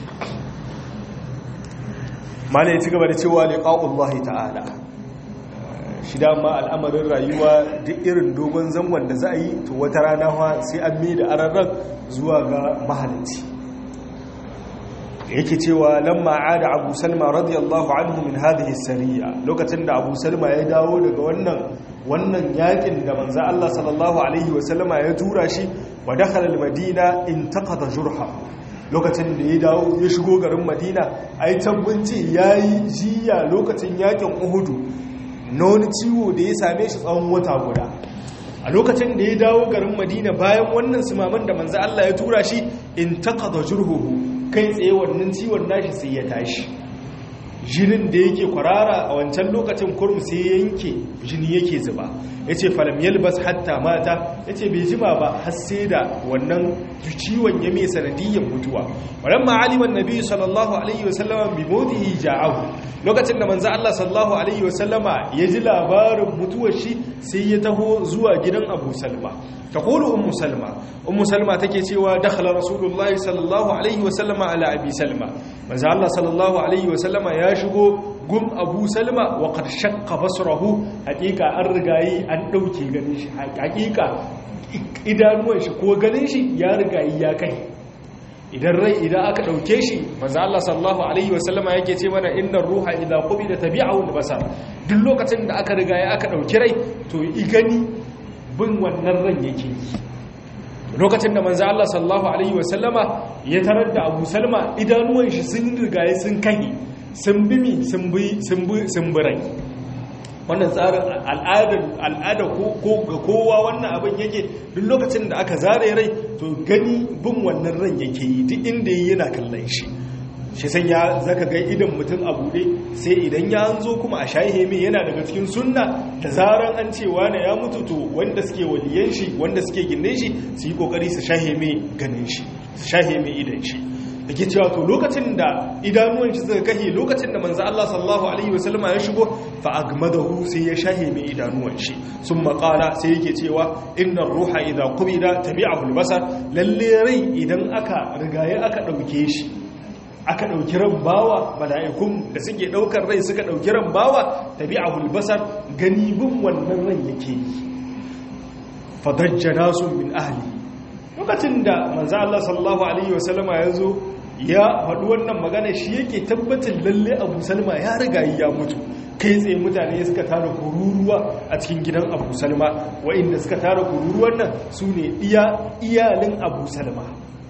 malai ci gaba da cewa liqa'ullahi ta'ala shi dama al'amarin rayuwa duk irin dogon zangon da za a yi to wata rana fa sai an mai da ararran zuwa ga mahalicci yake cewa lamma ada abu salma radiyallahu anhu min hadhihi sariya lokacin da abu salma ya dawo daga wannan wannan yakin da manzo Allah sallallahu alaihi wasallama ya tura shi wa dakhala al-madina intaqada jurha lokacin da ya dawo ya shigo garin madina ai tabbunci yayi jiya lokacin yakin uhudu na wani ciwo da ya same shi tsawon wata guda a lokacin da ya dawo garin madina bayan wannan sumaman da manzo Allah ya tura shi intaqada jurhuhu kai tsaye wannan ciwon nashi sai ya tashi jinin da yake kwarara a wancan lokacin kurum sai yanke jini yake zuba ya ce falam yalbas hatta mata ya ce bai jima ba har sai da wannan ciwon ya mai sanadiyyar mutuwa wadanda ma'aliman nabi sallallahu alaihi wasallama bi modihi ja'ahu lokacin da manzo Allah sallallahu alaihi wasallama ya ji labarin mutuwar shi sai ya taho zuwa gidan Abu Salma تقول أم سلمة أم سلمة تكي سوى دخل رسول الله صلى الله عليه وسلم على أبي سلمة ماذا الله صلى الله عليه وسلم ياشقو قم أبو سلمة وقد شق بصره حقيقة أرغاي أن دوكي غنيش حقيقة idanuwan shi ko ganin shi ya riga ya kai idan rai idan aka dauke shi manzo Allah sallallahu alaihi wasallama yake ce mana innar ruha idza qubida tabi'ahu al-basar duk lokacin da aka riga ya aka dauki rai to i gani bin wannan ran yake lokacin da manzo Allah sallallahu alaihi wasallama ya tarar da Abu Salma idanuwan shi sun rigaye sun kai sun bimi sun bi sun bi sun birai wannan tsarin al'ada al'ada ko ga kowa wannan abin yake duk lokacin da aka zare rai to gani bin wannan ran yake yi duk inda yana kallon shi shi san ya zaka ga idan mutum a bude sai idan ya zo kuma a shahe mai yana daga cikin sunna da zaran an ce wane ya mutu to wanda suke waliyan shi wanda suke gindin shi su yi kokari su shahe mai ganin shi su shahe mai idan shi yake cewa to lokacin da idanuwan shi suka kahe lokacin da manzo Allah sallallahu alaihi wasallama ya shigo fa agmadahu sai ya shahe mai idanuwan shi sun maƙala sai yake cewa innar ruha idza qubida tabi'ahu al-basar lalle rai idan aka rigaye aka dauke shi aka ɗauki ran bawa mala'ikun da suke ɗaukar rai suka ɗauki ran bawa tabi a hulbasar gani bin wannan ran yake yi fadajjana su min ahli lokacin da manza Allah sallallahu Alaihi wasallama ya zo ya faɗi wannan magana shi yake tabbatin lalle abu salma ya riga ya mutu kai tsaye mutane suka tara kururuwa a cikin gidan abu salma wa'inda suka tara kururuwan nan su ne iyalin abu salma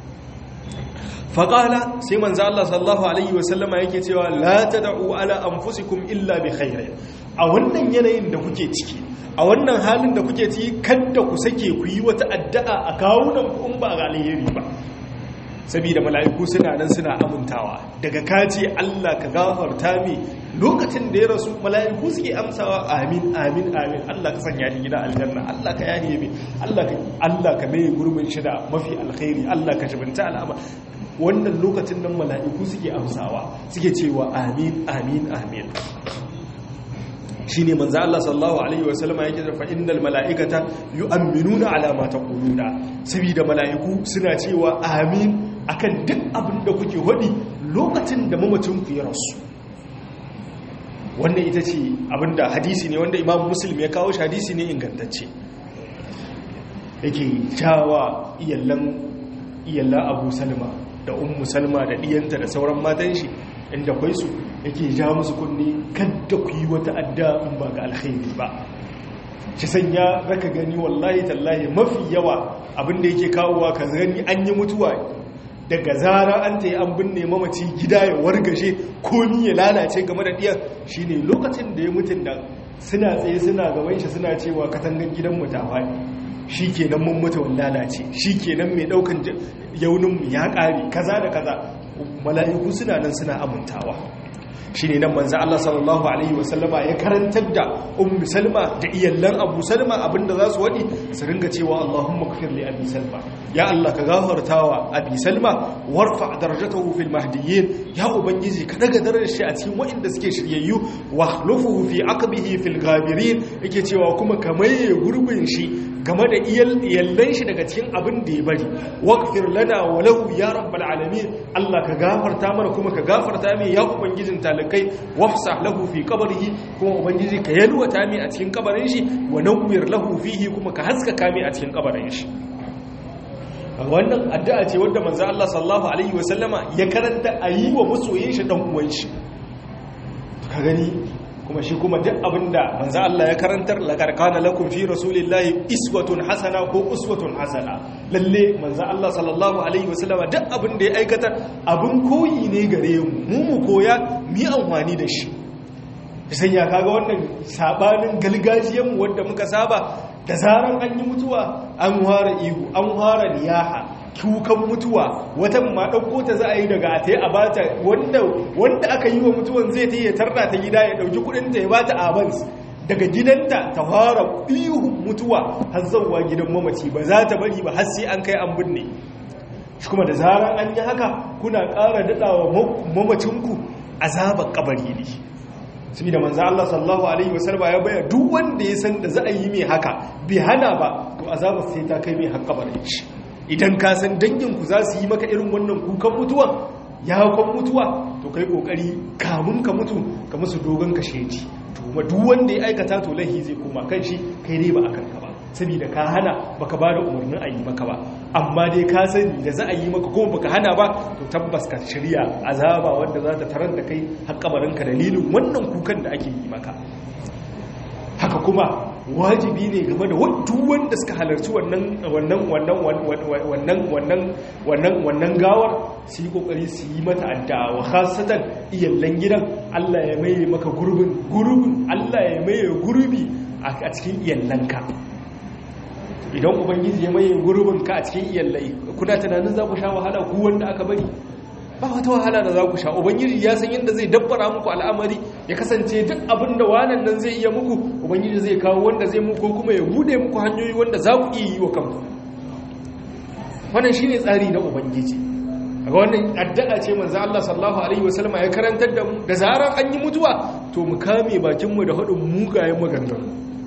faƙala sai manzo Allah sallallahu alaihi wasallama yake cewa la tad'u ala anfusikum illa bi khairin a wannan yanayin da kuke ciki a wannan halin da kuke ciki kada ku sake ku yi wata addu'a a kawunan ku in ba ga alheri ba saboda mala'iku suna nan suna amintawa daga kace Allah ka gafarta mi lokacin da ya rasu mala'iku suke amsawa amin amin amin Allah ka sanya ni gida aljanna Allah ka yahiye mi Allah ka Allah ka mai gurbin shi da mafi alkhairi Allah ka jibinta al'amar wannan lokacin nan mala'iku suke amsawa suke cewa amin amin amin shine manzo Allah sallallahu alaihi wasallam yake da fa innal mala'ikata yu'minuna ala ma taquluna saboda mala'iku suna cewa amin akan duk abin da kuke hodi lokacin da mamacin ku ya rasu wannan ita ce abinda hadisi ne wanda Imam Muslim ya kawo shi hadisi ne ingantacce yake jawa iyallan iyallan Abu Salma da ummu salma da diyanta da sauran matan shi inda kwai su yake ja musu kunni kadda ku yi wata adda in ba ga alkhairi ba shi sanya zaka gani wallahi tallahi mafi yawa abinda yake kawowa ka gani an yi mutuwa daga zara an ta yi an binne mamaci gida ya wargashe komi ya lalace game da diyan shine lokacin da ya mutun da suna tsaye suna gaban shi suna cewa katangan gidan mu ta faɗi shi kenan mun mutu lalace shi kenan mai daukan yauninmu ya ƙare kaza da kaza mala'iku suna nan suna amintawa shine nan manzo Allah sallallahu alaihi wasallama ya karantar da ummu salma da iyallan abu salma abinda za su wadi su ringa cewa Allahumma kafir li abi salma ya Allah ka gafartawa abi salma warfa darajatahu fil mahdiyyin ya ubangiji ka daga darajar shi a cikin waɗanda suke shiryayyu wa khlufuhu fi aqbihi fil ghabirin yake cewa kuma kamaye gurbin shi game da iyallan shi daga cikin abin da ya bari waqfir lana wa lahu ya rabbal alamin Allah ka gafarta mana kuma ka gafarta mai ya ubangijin talakai wafsah lahu fi qabrihi kuma ubangiji ka yalwata mai a cikin kabarin shi wa nawwir lahu fihi kuma ka haskaka mai a cikin kabarin shi wannan addu'a ce wadda manzo Allah sallallahu alaihi wasallama ya karanta ayi wa masoyin shi dan uwan shi ka gani kuma shi kuma duk abinda manzo Allah ya karantar laqad kana lakum fi rasulillahi iswatun hasana ko uswatun hasana lalle manzo Allah sallallahu alaihi wasallama duk abinda ya aikata abin koyi ne gare mu mu mu koya mi amfani da shi sai ya kaga wannan sabanin galgajiyan mu wanda muka saba da zaran an yi mutuwa an fara ihu an fara niyaha kukan mutuwa watan ma ɗauko ta za a yi daga a ta yi a bata wanda aka yi wa mutuwan zai ta yi ya tarda ta gida ya ɗauki kudinta ya bata abans daga gidanta ta fara ihun mutuwa har zauwa gidan mamaci ba za ta bari ba har sai an kai an binne shi kuma da zaran an yi haka kuna ƙara daɗawa mamacinku azabar kabari ne su da manzo Allah sallallahu alaihi wasallam ya bayar duk wanda ya san da za a yi mai haka bai hana ba to azabar sai ta kai mai har kabarin shi idan ka san danginku za su yi maka irin wannan kukan mutuwa ya kwan mutuwa to kai kokari kamun ka mutu ka musu dogon kasheji to kuma duk wanda ya aikata to lahi zai koma kan shi kai dai ba akan ka ba saboda ka hana baka ba da umarnin a yi maka ba amma dai ka sani da za a yi maka kuma baka hana ba to tabbas ka shirya azaba wanda za ta tarar da kai har kabarinka dalilin wannan kukan da ake yi maka haka kuma wajibi ne game da duk wanda suka halarci wannan wannan wannan wannan wannan wannan wannan gawar su yi kokari su yi mata addu'a wa khasatan iyallan gidan Allah ya maye maka gurbin gurbin Allah ya maye gurbi a cikin iyallanka idan ubangiji ya maye gurbin ka a cikin iyallai kuna tunanin za ku sha wahala ku wanda aka bari ba wata wahala da za ku sha ubangiji ya san yadda zai dabbara muku al'amari ya kasance duk abin da wanan nan zai iya muku ubangiji zai kawo wanda zai muku kuma ya bude muku hanyoyi wanda za ku iya yi wa kanku wannan shine tsari na ubangiji ga wannan addu'a ce manzo Allah sallallahu alaihi wasallam ya karantar da mu da zarar an yi mutuwa to mu kame bakin mu da hadin mugayen maganganu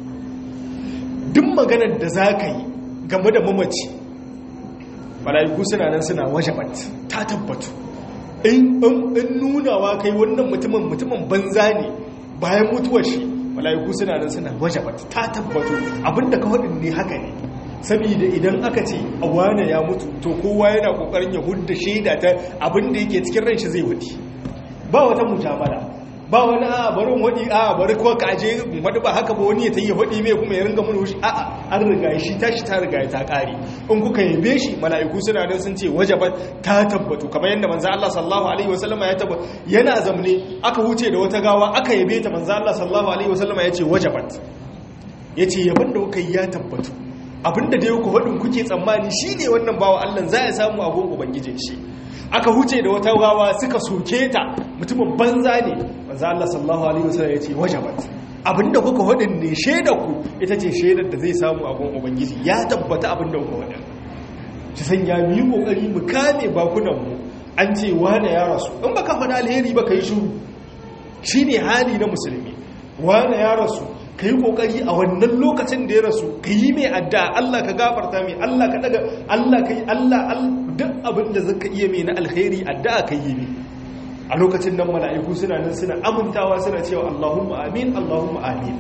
duk maganar da za ka yi game da mamaci mala'iku suna nan suna wajabat ta tabbatu in nunawa kai wannan mutumin mutumin banza ne bayan mutuwar shi mala'iku suna nan suna wajabat ta tabbatu abinda ka faɗin ne haka ne saboda idan aka ce a wane ya mutu to kowa yana kokarin ya hudda shaida ta abinda yake cikin ran shi zai wuce ba wata mujamala ba wani a barin wadi a bari ko ka aje wadi ba haka ba wani ya tayi wadi mai kuma ya ringa mun wushi a an riga shi tashi ta riga ta kare in kuka yabe shi mala'iku suna nan sun ce wajaban ta tabbatu kamar yadda manzo Allah sallallahu alaihi wasallam ya tabbata yana zamne aka huce da wata gawa aka yabe ta manzo Allah sallallahu alaihi wasallam ya ce wajabat yace yaban da kuka yi ya tabbatu abinda da yau faɗin kuke tsammani shine wannan bawa Allah za ya samu abun ubangijin shi aka huce da wata gawa suka soke ta mutumin banza ne manzo Allah sallallahu alaihi wasallam yace wajabat abinda kuka faɗin ne shaidar ku ita ce shaidar da zai samu abun ubangiji ya tabbata abinda kuka faɗin ta sanya mu yi kokari mu kame bakunan mu an ce wane ya rasu in baka faɗa alheri ba kai shiru shine hali na musulmi wane ya rasu ka yi ƙoƙari a wannan lokacin da ya rasu ka yi mai adda Allah ka gafarta mai Allah ka daga Allah ka yi Allah duk abin da zaka iya mai na alkhairi adda ka yi mai a lokacin nan mala'iku suna nan suna amintawa suna cewa Allahumma amin Allahumma amin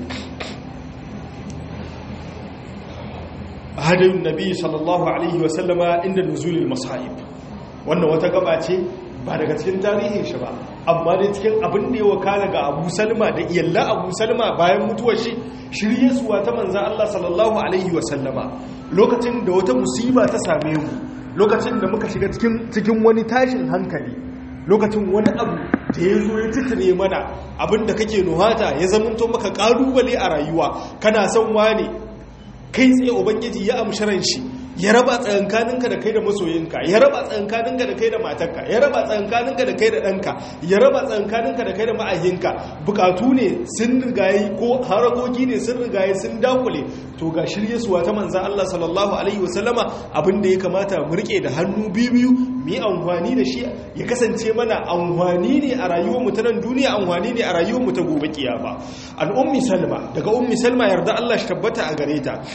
hadin nabi sallallahu alaihi wa sallama inda nuzulil masahib wannan wata gaba ce ba daga cikin tarihin shi ba amma dai cikin abin da ya wakana ga abu salma da iyalla abu salma bayan mutuwar shi shirye suwa ta manzan Allah sallallahu alaihi wasallama lokacin da wata musiba ta same mu lokacin da muka shiga cikin wani tashin hankali lokacin wani abu da ya zo ya titire mana abin da kake nuhata ya zamanto maka kalubale a rayuwa kana son wane kai tsaye ubangiji ya amshi ran shi ya raba tsakankaninka da kai da masoyinka ya raba tsakankaninka da kai da matarka ya raba tsakankaninka da kai da ɗanka ya raba tsakankaninka da kai da ma'ayinka bukatu ne sun rigaye ko harakoki ne sun rigaye sun dakule to ga shirye suwa ta manzan Allah sallallahu alaihi wasallama abin da ya kamata mu rike da hannu biyu mu yi amfani da shi ya kasance mana amfani ne a rayuwar mu ta nan duniya amfani ne a rayuwar mu ta gobe kiyama an ummi salma daga ummi salma yarda Allah shi tabbata a gare ta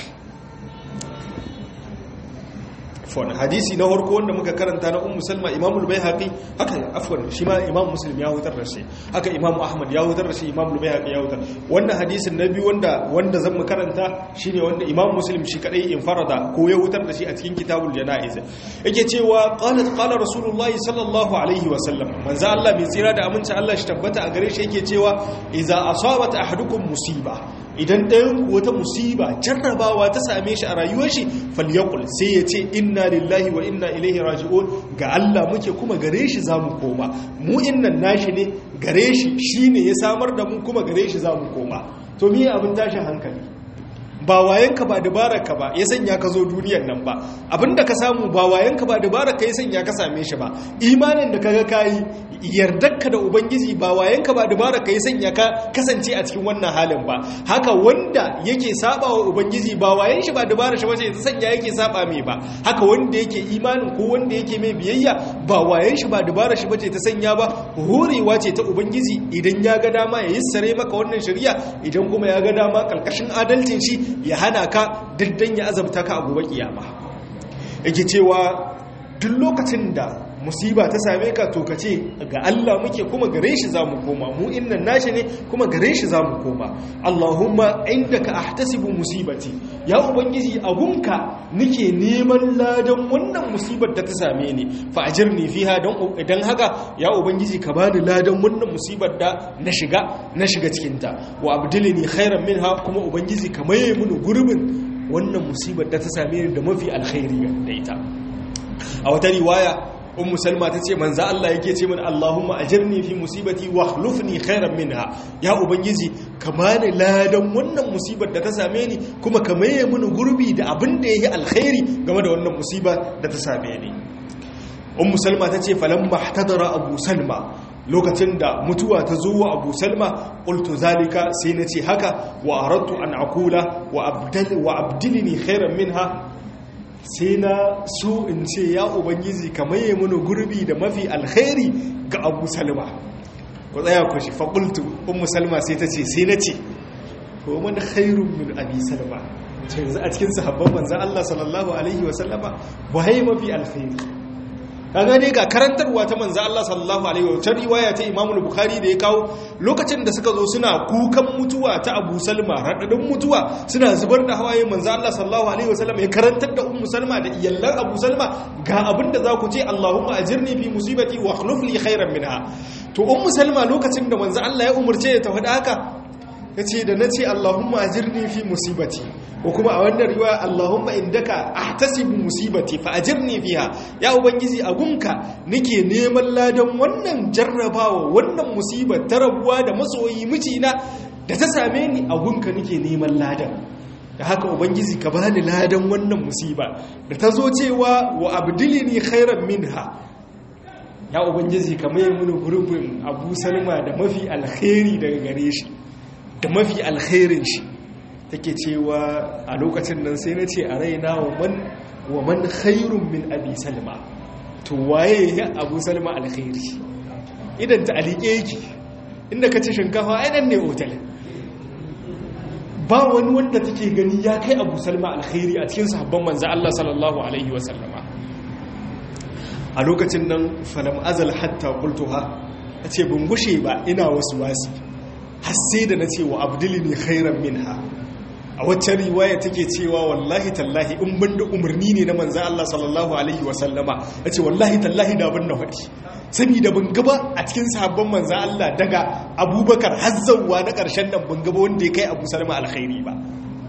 afwan hadisi na farko wanda muka karanta na ummu salma imamul baihaqi haka afwan shi ma imam muslim ya hutar da shi haka imam ahmad ya hutar da shi imamul baihaqi ya hutar wannan hadisin na biyu wanda wanda zan mu karanta shine wanda imam muslim shi kadai in farada ko ya hutar da shi a cikin kitabul janaiz yake cewa qalat qala rasulullahi sallallahu alaihi wa sallam manzo Allah mai tsira da aminci Allah shi tabbata a gare shi yake cewa idza asabat ahadukum musiba idan ɗayan wata musiba jarrabawa ta same shi a rayuwar shi falyakul sai ya ce inna lillahi wa inna ilaihi raji'un ga Allah muke kuma gare shi zamu koma mu innan nashi ne gare shi shine ya samar da mu kuma gare shi zamu koma to me abin tashin hankali ba wayanka ba dabararka ba ya sanya ka zo duniyar nan ba abinda ka samu ba wayanka ba dabararka ya sanya ka same shi ba imanin da kaga kayi yardarka da ubangiji ba wayanka ba dabararka ya sanya ka kasance a cikin wannan halin ba haka wanda yake saba wa ubangiji ba wayan shi ba dabarar shi bace ta sanya yake saba mai ba haka wanda yake imanin ko wanda yake mai biyayya ba wayan shi ba dabarar shi bace ta sanya ba horewa ce ta ubangiji idan ya ga dama ya yissare maka wannan shari'a idan kuma ya ga dama kalkashin adalcin shi ya hana ka daddan ya azabta ka a gobe kiyama yake cewa duk lokacin da musiba ta same ka to ka ce ga Allah muke kuma gare shi za mu koma mu innan nashi ne kuma gare shi za mu koma Allahumma indaka ahtasibu musibati ya ubangiji agunka nike neman ladan wannan musibar da ta same ni fa ajirni fiha don idan haka ya ubangiji ka bani ladan wannan musibar da na shiga na shiga cikin ta wa abdilni khairan minha kuma ubangiji ka maye mini gurbin wannan musibar da ta same ni da mafi alkhairi da ita a wata riwaya ummu salma ta ce manza Allah yake ce min Allahumma ajirni fi musibati wa akhlifni khairan minha ya ubangiji ka bani ladan wannan musibar da ta same ni kuma ka maye mini gurbi da abin da yayi alkhairi game da wannan musiba da ta same ni ummu salma ta ce falamma ihtadara abu salma lokacin da mutuwa ta zo wa abu salma qultu zalika sai na ce haka wa aradtu an aqula wa abdal wa abdilni khairan minha sai na so in ce ya ubangiji ka maye mana gurbi da mafi alkhairi ga abu salma ku tsaya ku shi faƙultu ummu salma sai ta ce sai na ce ko man khairun min abi salma ce yanzu a cikin sahabban manzan Allah sallallahu alaihi wa sallama waye mafi alkhairi kaga ne ga karantarwa ta manzo Allah sallallahu alaihi wa sallam riwaya ta Imam Bukhari da ya kawo lokacin da suka zo suna kukan mutuwa ta Abu Salma radadin mutuwa suna zubar da hawaye manzo Allah sallallahu alaihi wa sallam ya karantar da Ummu Salma da iyallan Abu Salma ga abinda za ku ce Allahumma ajirni fi musibati wa akhlif li khairan minha to Ummu Salma lokacin da manzo Allah ya umurce ta faɗa haka yace da nace Allahumma ajirni fi musibati ko kuma a wannan riwaya Allahumma indaka ahtasibu musibati fa ajirni fiha ya ubangiji a gunka nake neman ladan wannan jarrabawa wannan musibar ta rabuwa da masoyi mijina da ta same ni a gunka nake neman ladan da haka ubangiji ka bani ladan wannan musiba da ta zo cewa wa abdilini khairan minha ya ubangiji ka mai mini gurbin abu salma da mafi alkhairi daga gare shi da mafi alkhairin shi take cewa a lokacin nan sai na ce a raina wa man khairun min abi salma to waye ya abu salma alkhairi idan ta alike yake inda ka ci shinkafa ainihin ne otal ba wani wanda take gani ya kai abu salma alkhairi a cikin sahabban manza Allah sallallahu alaihi wasallama a lokacin nan falam azal hatta qultuha tace ban gushe ba ina wasu wasi har sai da nace wa abdulini khairan minha a waccan riwaya take cewa wallahi tallahi in ban da umarni ne na manzan Allah sallallahu alaihi wasallama ya ce wallahi tallahi da ban na faɗi saboda ban gaba a cikin sahabban manzan Allah daga abubakar hazzawa na ƙarshen nan ban gaba wanda ya kai abu salama alkhairi ba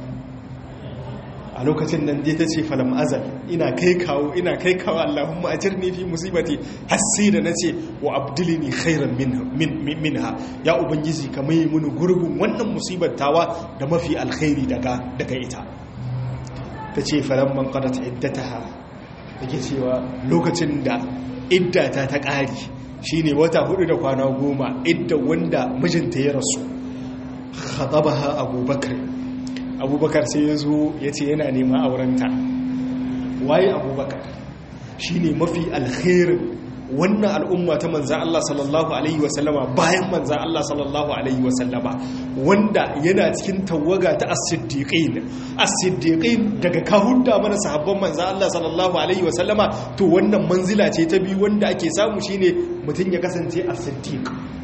a lokacin nan dai ta ce falam azal ina kai kawo ina kai kawo Allahumma ajirni fi musibati har sai da nace wa abdilini khairan minha ya ubangiji ka mai muni gurbin wannan musibar tawa da mafi alkhairi daga daga ita ta ce falamman qadat iddataha take cewa lokacin da iddata ta ƙari shine wata hudu da kwana goma idda wanda mijinta ya rasu khatabaha abubakar abubakar sai ya zo ya ce yana neman aurenta waye abubakar shine mafi alkhairin wannan al'umma ta manzan Allah sallallahu Alaihi wasallama bayan manzan Allah sallallahu Alaihi wasallama wanda yana cikin tawaga ta as-siddiqin as-siddiqin daga kahunta mana sahabban manzan Allah sallallahu Alaihi wasallama to wannan manzila ce ta biyu wanda ake samu shine mutum ya kasance as-siddiq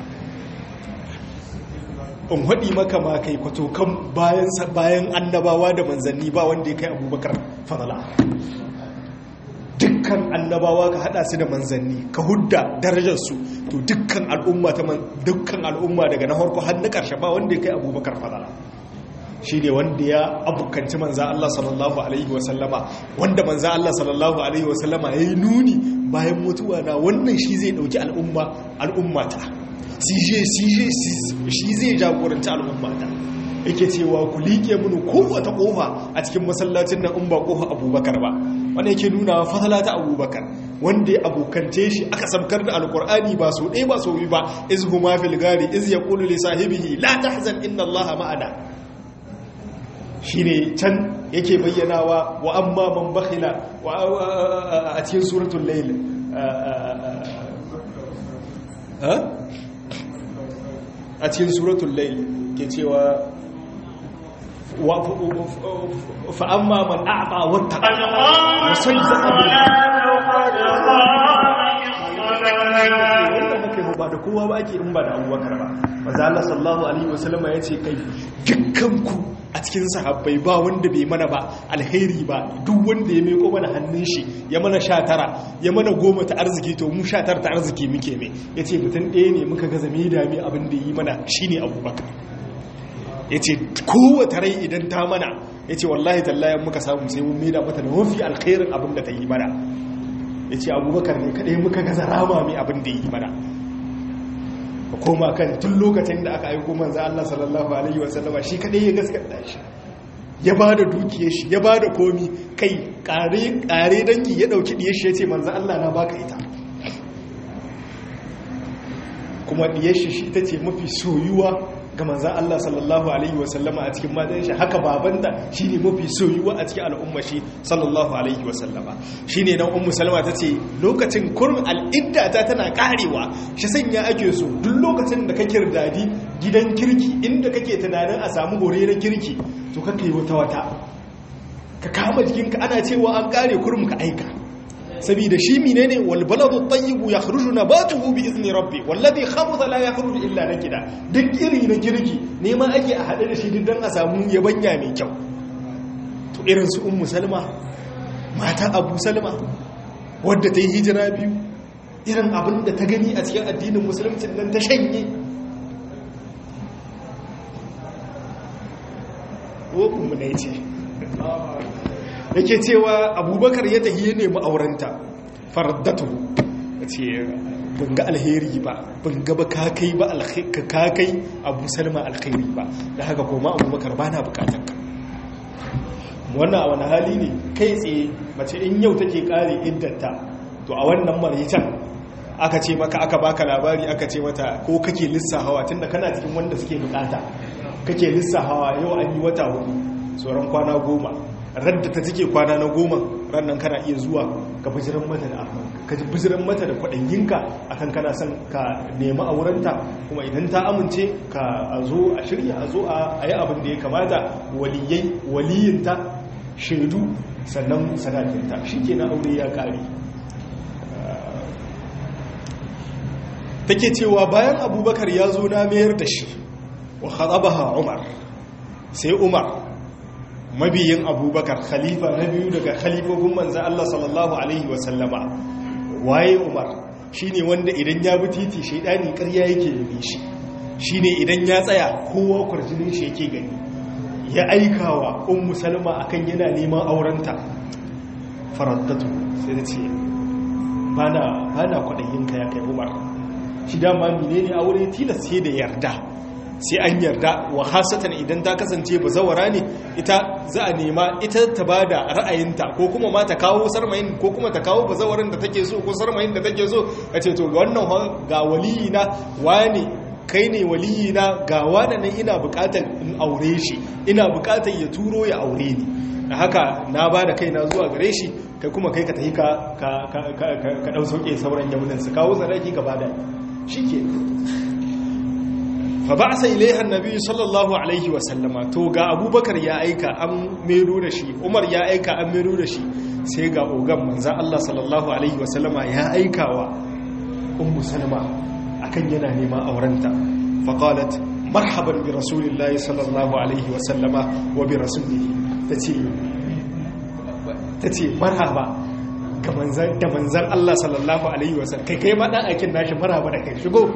in haɗi maka ma kai kwato kan bayan annabawa da manzanni ba wanda ya kai abubakar fadala dukkan annabawa ka hada su da manzanni ka hudda darajarsu to dukkan al'umma ta dukkan al'umma daga na harko har na karshe ba wanda ya kai abubakar fadala shi ne wanda ya abukanci manza Allah sallallahu alaihi wasallama wanda manza Allah sallallahu alaihi wasallama ya yi nuni bayan mutuwa na wannan shi zai dauki al'umma al'ummata shi zai jagoranci al'ummata yake cewa ku liƙe mini kowace ƙofa a cikin masallacin nan in ba ƙofa abubakar ba wanda yake nuna fasala ta abubakar wanda ya abokance shi aka sabkar da alkur'ani ba so ɗaya ba so biyu ba iz huma fil gari iz yaqulu li sahibihi la tahzan inna allaha ma'ana shine can yake bayyanawa wa amma man bakhila a cikin suratul layl a cikin suratul layl ke cewa فأما من أعطى واتقى وصدق ba da kowa ba ake in ba da abubakar ba maza Allah sallallahu alaihi wasallam ya ce kai dukkanku a cikin sahabbai ba wanda bai mana ba alheri ba duk wanda ya meko mana hannun shi ya mana sha tara ya mana goma ta arziki to mu sha tara ta arziki muke mai ya ce mutum ɗaya ne muka gaza mai dami abin da yi mana shine abubakar ya ce kowace rai idan ta mana ya ce wallahi tallayen muka samu sai mun maida mata da mafi alkhairin abin da ta yi mana ya ce abubakar ne kaɗai muka gaza rama mai abin da yi mana a koma kan tun lokacin da aka aiko manza Allah sallallahu alaihi wasallama shi kaɗai ya gaskata shi ya ba da dukiyar shi ya ba da komi kai ƙare dangi ya ɗauki ɗiyar shi ya ce manza Allah na baka ita kuma ɗiyar shi shi ta ce mafi soyuwa ga manzan Allah sallallahu Alaihi wasallama a cikin matan shi haka babanta shi ne mafi soyuwa a cikin al'umma shi sallallahu Alaihi wasallama shi ne nan ummu salama ta ce lokacin kurin al'idda ta tana karewa shi sanya ake so duk lokacin da ka kirdadi gidan kirki inda kake tunanin a samu hore na kirki to ka kai wata wata ka kama jikinka ana cewa an kare kurum ka aika saboda shi menene wal baladu tayyibu yakhruju nabatuhu bi izni rabbi wallazi khabutha la yakhruju illa nakida duk iri na kirki neman ake a hade da shi dan a samu yabanya mai kyau to irin su ummu salma mata abu salma wadda ta yi hijira biyu irin abin da ta gani a cikin addinin musulunci nan ta shanye ko ummu ne ce yake cewa abubakar ya tahiye nemi aurenta fardatu ya ce ban ga alheri ba ban ga ba ka kai ba ka kai abu salma alkhairi ba da haka koma abubakar ba na bukatar ka wannan a wani hali ne kai tsaye mace in yau take kare iddata to a wannan maritan aka ce maka aka baka labari aka ce mata ko kake lissahawa tunda kana cikin wanda suke bukata kake lissahawa yau an yi wata hudu sauran kwana goma radda ta cike kwana na goma rannan kana iya zuwa ka bijiran mata da ka bijiran mata da kwaɗayyinka akan kana son ka nemi aurenta kuma idan ta amince ka zo a shirya a zo a yi abin da ya kamata waliyai waliyinta shaidu sannan sadakinta shi ke na aure ya ƙare take cewa bayan abubakar ya zo na mayar da shi wa khatabaha umar sai umar mabiyin abubakar khalifa na biyu daga khalifofin manzan Allah sallallahu Alaihi wasallama waye umar shi ne wanda idan ya bi titi shaidani karya yake yabe shi shi ne idan ya tsaya kowa kwarjinin shi yake gani ya aikawa un musalma akan yana neman aurenta faraddatu sai da ce ba na kwaɗayinka ya kai umar shi dama mine ne aure tilas sai da yarda sai an yarda wa hasatan idan ta kasance bazawara ne ita za a nema ita ta bada ra'ayinta ko kuma ma ta kawo sarmayin ko kuma ta kawo bazawarin da take so ko sarmayin da take so a ce to ga wannan ga waliyi na wane kai ne waliyi na ga wane nan ina bukatar in aure shi ina bukatar ya turo ya aure ni da haka na ba da kaina zuwa gare shi kai kuma kai ka tafi ka ka ɗau sauƙe sauran yamunan su kawo zaraki ka bada shi ke fa ba sa ilaihan nabi sallallahu alaihi wasallama to ga abubakar ya aika an mero da shi umar ya aika an mero da shi sai ga ogan manzan allah sallallahu alaihi wasallama ya aika wa ummu salma akan yana neman aurenta faqalat marhaban bi rasulillahi sallallahu alaihi wasallama wa bi rasulihi ta ce marhaba da manzan Allah sallallahu Alaihi wasallam kai kai maɗan aikin nashi marhaba da kai shigo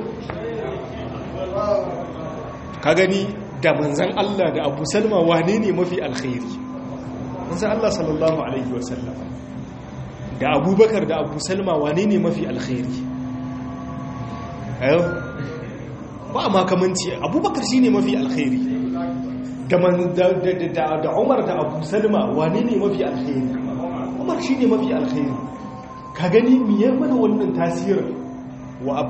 ka gani da manzan Allah da abu salma wane ne mafi alkhairi manzan Allah sallallahu Alaihi wasallam da abubakar da abu salma wane ne mafi alkhairi ayo ba makamanci abubakar shi ne mafi alkhairi da umar da abu salma wane ne mafi alkhairi umar shi ne mafi alkhairi ka gani miyar mana wannan tasirin wa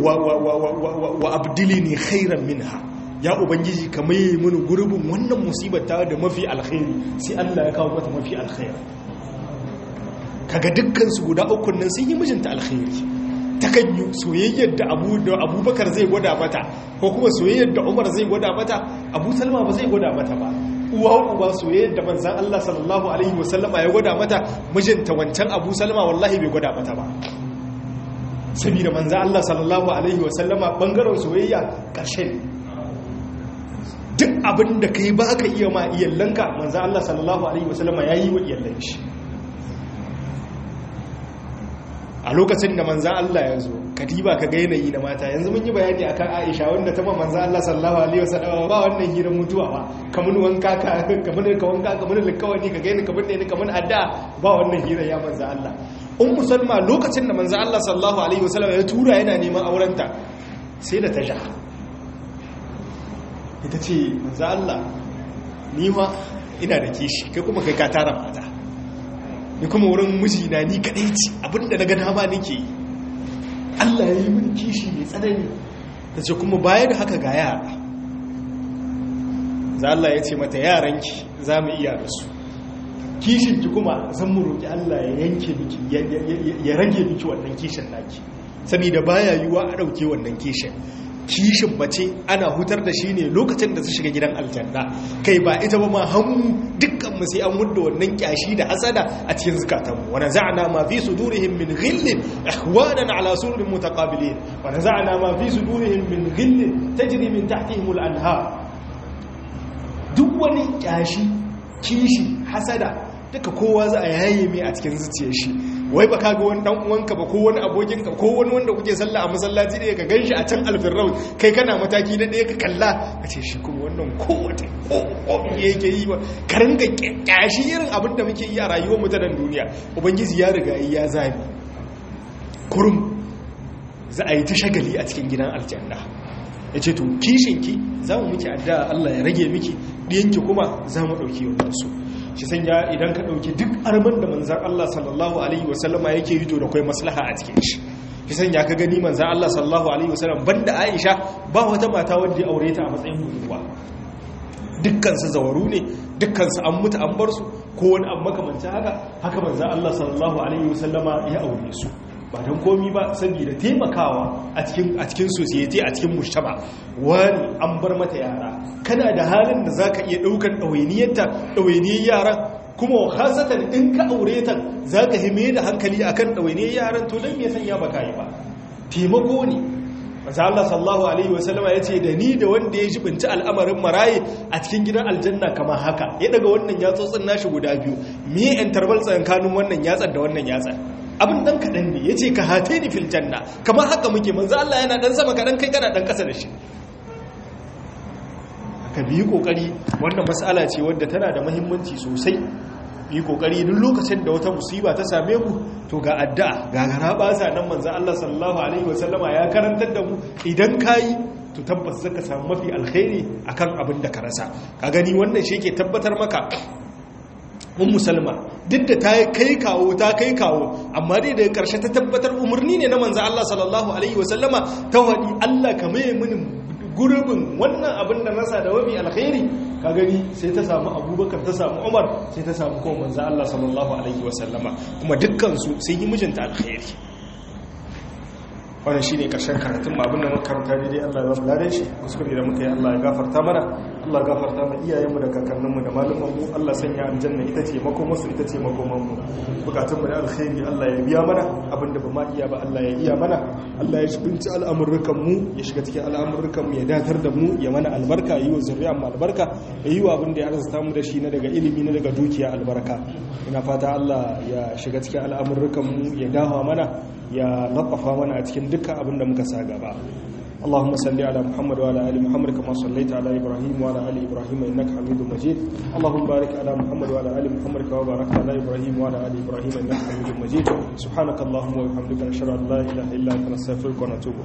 abdili ne khairan minha ya ubangiji ka maye mini gurbin wannan musibata da mafi alkhairi sai allah ya kawo mata mafi alkhairi kaga dukkansu guda ukun nan sun yi mijinta alkhairi ta kan yi soyayyar da abubakar zai gwada mata ko kuma soyayyar da umar zai gwada mata abu salma ba zai gwada mata ba uwa uba soyayyar da manzan allah sallallahu alaihi wasallama ya gwada mata mijinta wancan abu salma wallahi bai gwada mata ba saboda manzan allah sallallahu alaihi wasallama bangaren soyayya ƙarshen duk abin da ka yi ba ka iya ma iyallanka manzan allah sallallahu alaihi wasallama ya yi wa iyallan shi a lokacin da manzan Allah ya zo kadiba ka ga yanayi na mata yanzu mun yi bayani akan Aisha wanda ta ma manzan Allah sallallahu alaihi wasallam ba wannan hirar mutuwa ba kamar wanka ka kamar ka wanka kamar likawani ka gaini kamar ne kamar adda ba wannan hirar ya manzan Allah ummu salma lokacin da manzan Allah sallallahu alaihi wasallam ya tura yana neman aurenta sai da ta ja ita ce manzan Allah ni ma ina da kishi kai kuma kai ka tara mata ni kuma wurin mijina ni kadai ce abinda na ga dama nake yi Allah ya yi mini kishi mai tsanani ta ce kuma baya da haka ga yara za Allah ya ce mata yaranki za mu iya da su kishinki kuma zan mu roƙi Allah ya yanke miki ya rage miki wannan kishin naki saboda baya yiwuwa a ɗauke wannan kishin kishin mace ana hutar da shi ne lokacin da su shiga gidan aljanna kai ba ita ba ma hannu dukkan mu sai an mudda wannan kyashi da hasada a cikin zukatanmu wa naza'na ma fi sudurihim min ghillin ihwanan ala sururin mutaqabilin wa naza'na ma fi sudurihim min ghillin tajri min tahtihim al-anhar duk wani kyashi kishi hasada duka kowa za a yaye mai a cikin zuciyar shi wai ba ka ga wani dan uwanka ba ko wani abokinka ko wani wanda kuke sallah a masallaci da ka ganshi a can alfirraus kai kana mataki na ɗaya ka kalla ka ce shi kuma wannan kowace ko yake yi ba ka ringa kyashi irin abin da muke yi a rayuwar mu ta nan duniya ubangiji ya riga ya zabi kurum za a yi ta shagali a cikin gidan aljanna ya ce to kishinki za mu miki addu'a Allah ya rage miki ɗiyanki kuma za mu ɗauki wannan su shi sanya idan ka ɗauki duk arman da manzan Allah sallallahu Alaihi wasallama yake yi to da kwai maslaha a cikin shi shi sanya ka gani manzan Allah sallallahu Alaihi wasallam banda Aisha ba wata mata wadda ya aure ta a matsayin budurwa dukkansu zawaru ne dukkansu an mutu an bar su ko wani abu makamancin haka haka manzan Allah sallallahu Alaihi wasallama ya aure su ba don komi ba saboda taimakawa a cikin a cikin society a cikin mujtama wani an bar mata yara kana da halin da zaka iya daukar dawainiyarta dawainiyar yaran kuma hasatan in ka aure ta zaka hime da hankali akan dawainiyar yaran to dan me sanya baka yi ba taimako ne Maza Allah sallallahu Alaihi wasallama ya ce da ni da wanda ya jibinci al'amarin maraye a cikin gidan aljanna kama haka ya daga wannan yatsotsin nashi guda biyu me yan tarbal tsakankanin wannan yatsar da wannan yatsar abin dan kaɗan ne ya ce ka hate ni fil janna kamar haka muke manzo Allah yana dan sama kaɗan kai kana dan ƙasa da shi ka biyi ƙoƙari wannan matsala ce wadda tana da mahimmanci sosai yi ƙoƙari duk lokacin da wata musiba ta same mu to ga addu'a ga gara ɓasa nan manzo Allah sallallahu alaihi wasallama ya karantar da mu idan kayi to tabbas zaka samu mafi alkhairi akan abin da ka rasa ka gani wannan shi ke tabbatar maka un musulma duk da ta kai kawo ta kai kawo amma dai daga karshe ta tabbatar umarni ne na manzo Allah sallallahu alaihi wasallama ta wadi Allah ka mai mini gurbin wannan abin da nasa da wabi alkhairi ka gani sai ta samu abubakar ta samu umar sai ta samu kuma manzo Allah sallallahu alaihi wasallama kuma dukkan su sun yi mijinta alkhairi wannan shine karshen karatun mu abin da muka karanta dai Allah ya ba mu ladan shi kuskure da muka yi Allah ya gafarta mana Allah ya gafarta mu iyayen mu da kakannin mu da malaman mu Allah sanya aljanna ita ce makomar su ita ce makoman mu bukatun mu da alkhairi Allah ya biya mana abin da ba ma iya ba Allah ya iya mana Allah ya shibinci al'amurrukan mu ya shiga cikin al'amurrukan mu ya datar da mu ya mana albarka yi wa zuriyar mu albarka ya yi wa abin da ya arzuta mu da shi na daga ilimi na daga dukiya albarka ina fata Allah ya shiga cikin al'amurrukan mu ya dawa mana ya latsafa mana a cikin dukkan abin da muka sa gaba اللهم صل على محمد وعلى ال محمد كما صليت على ابراهيم وعلى ال ابراهيم انك حميد مجيد اللهم بارك على محمد وعلى ال محمد كما باركت على ابراهيم وعلى ال ابراهيم انك حميد مجيد سبحانك اللهم وبحمدك نشهد ان لا اله الا انت نستغفرك ونتوب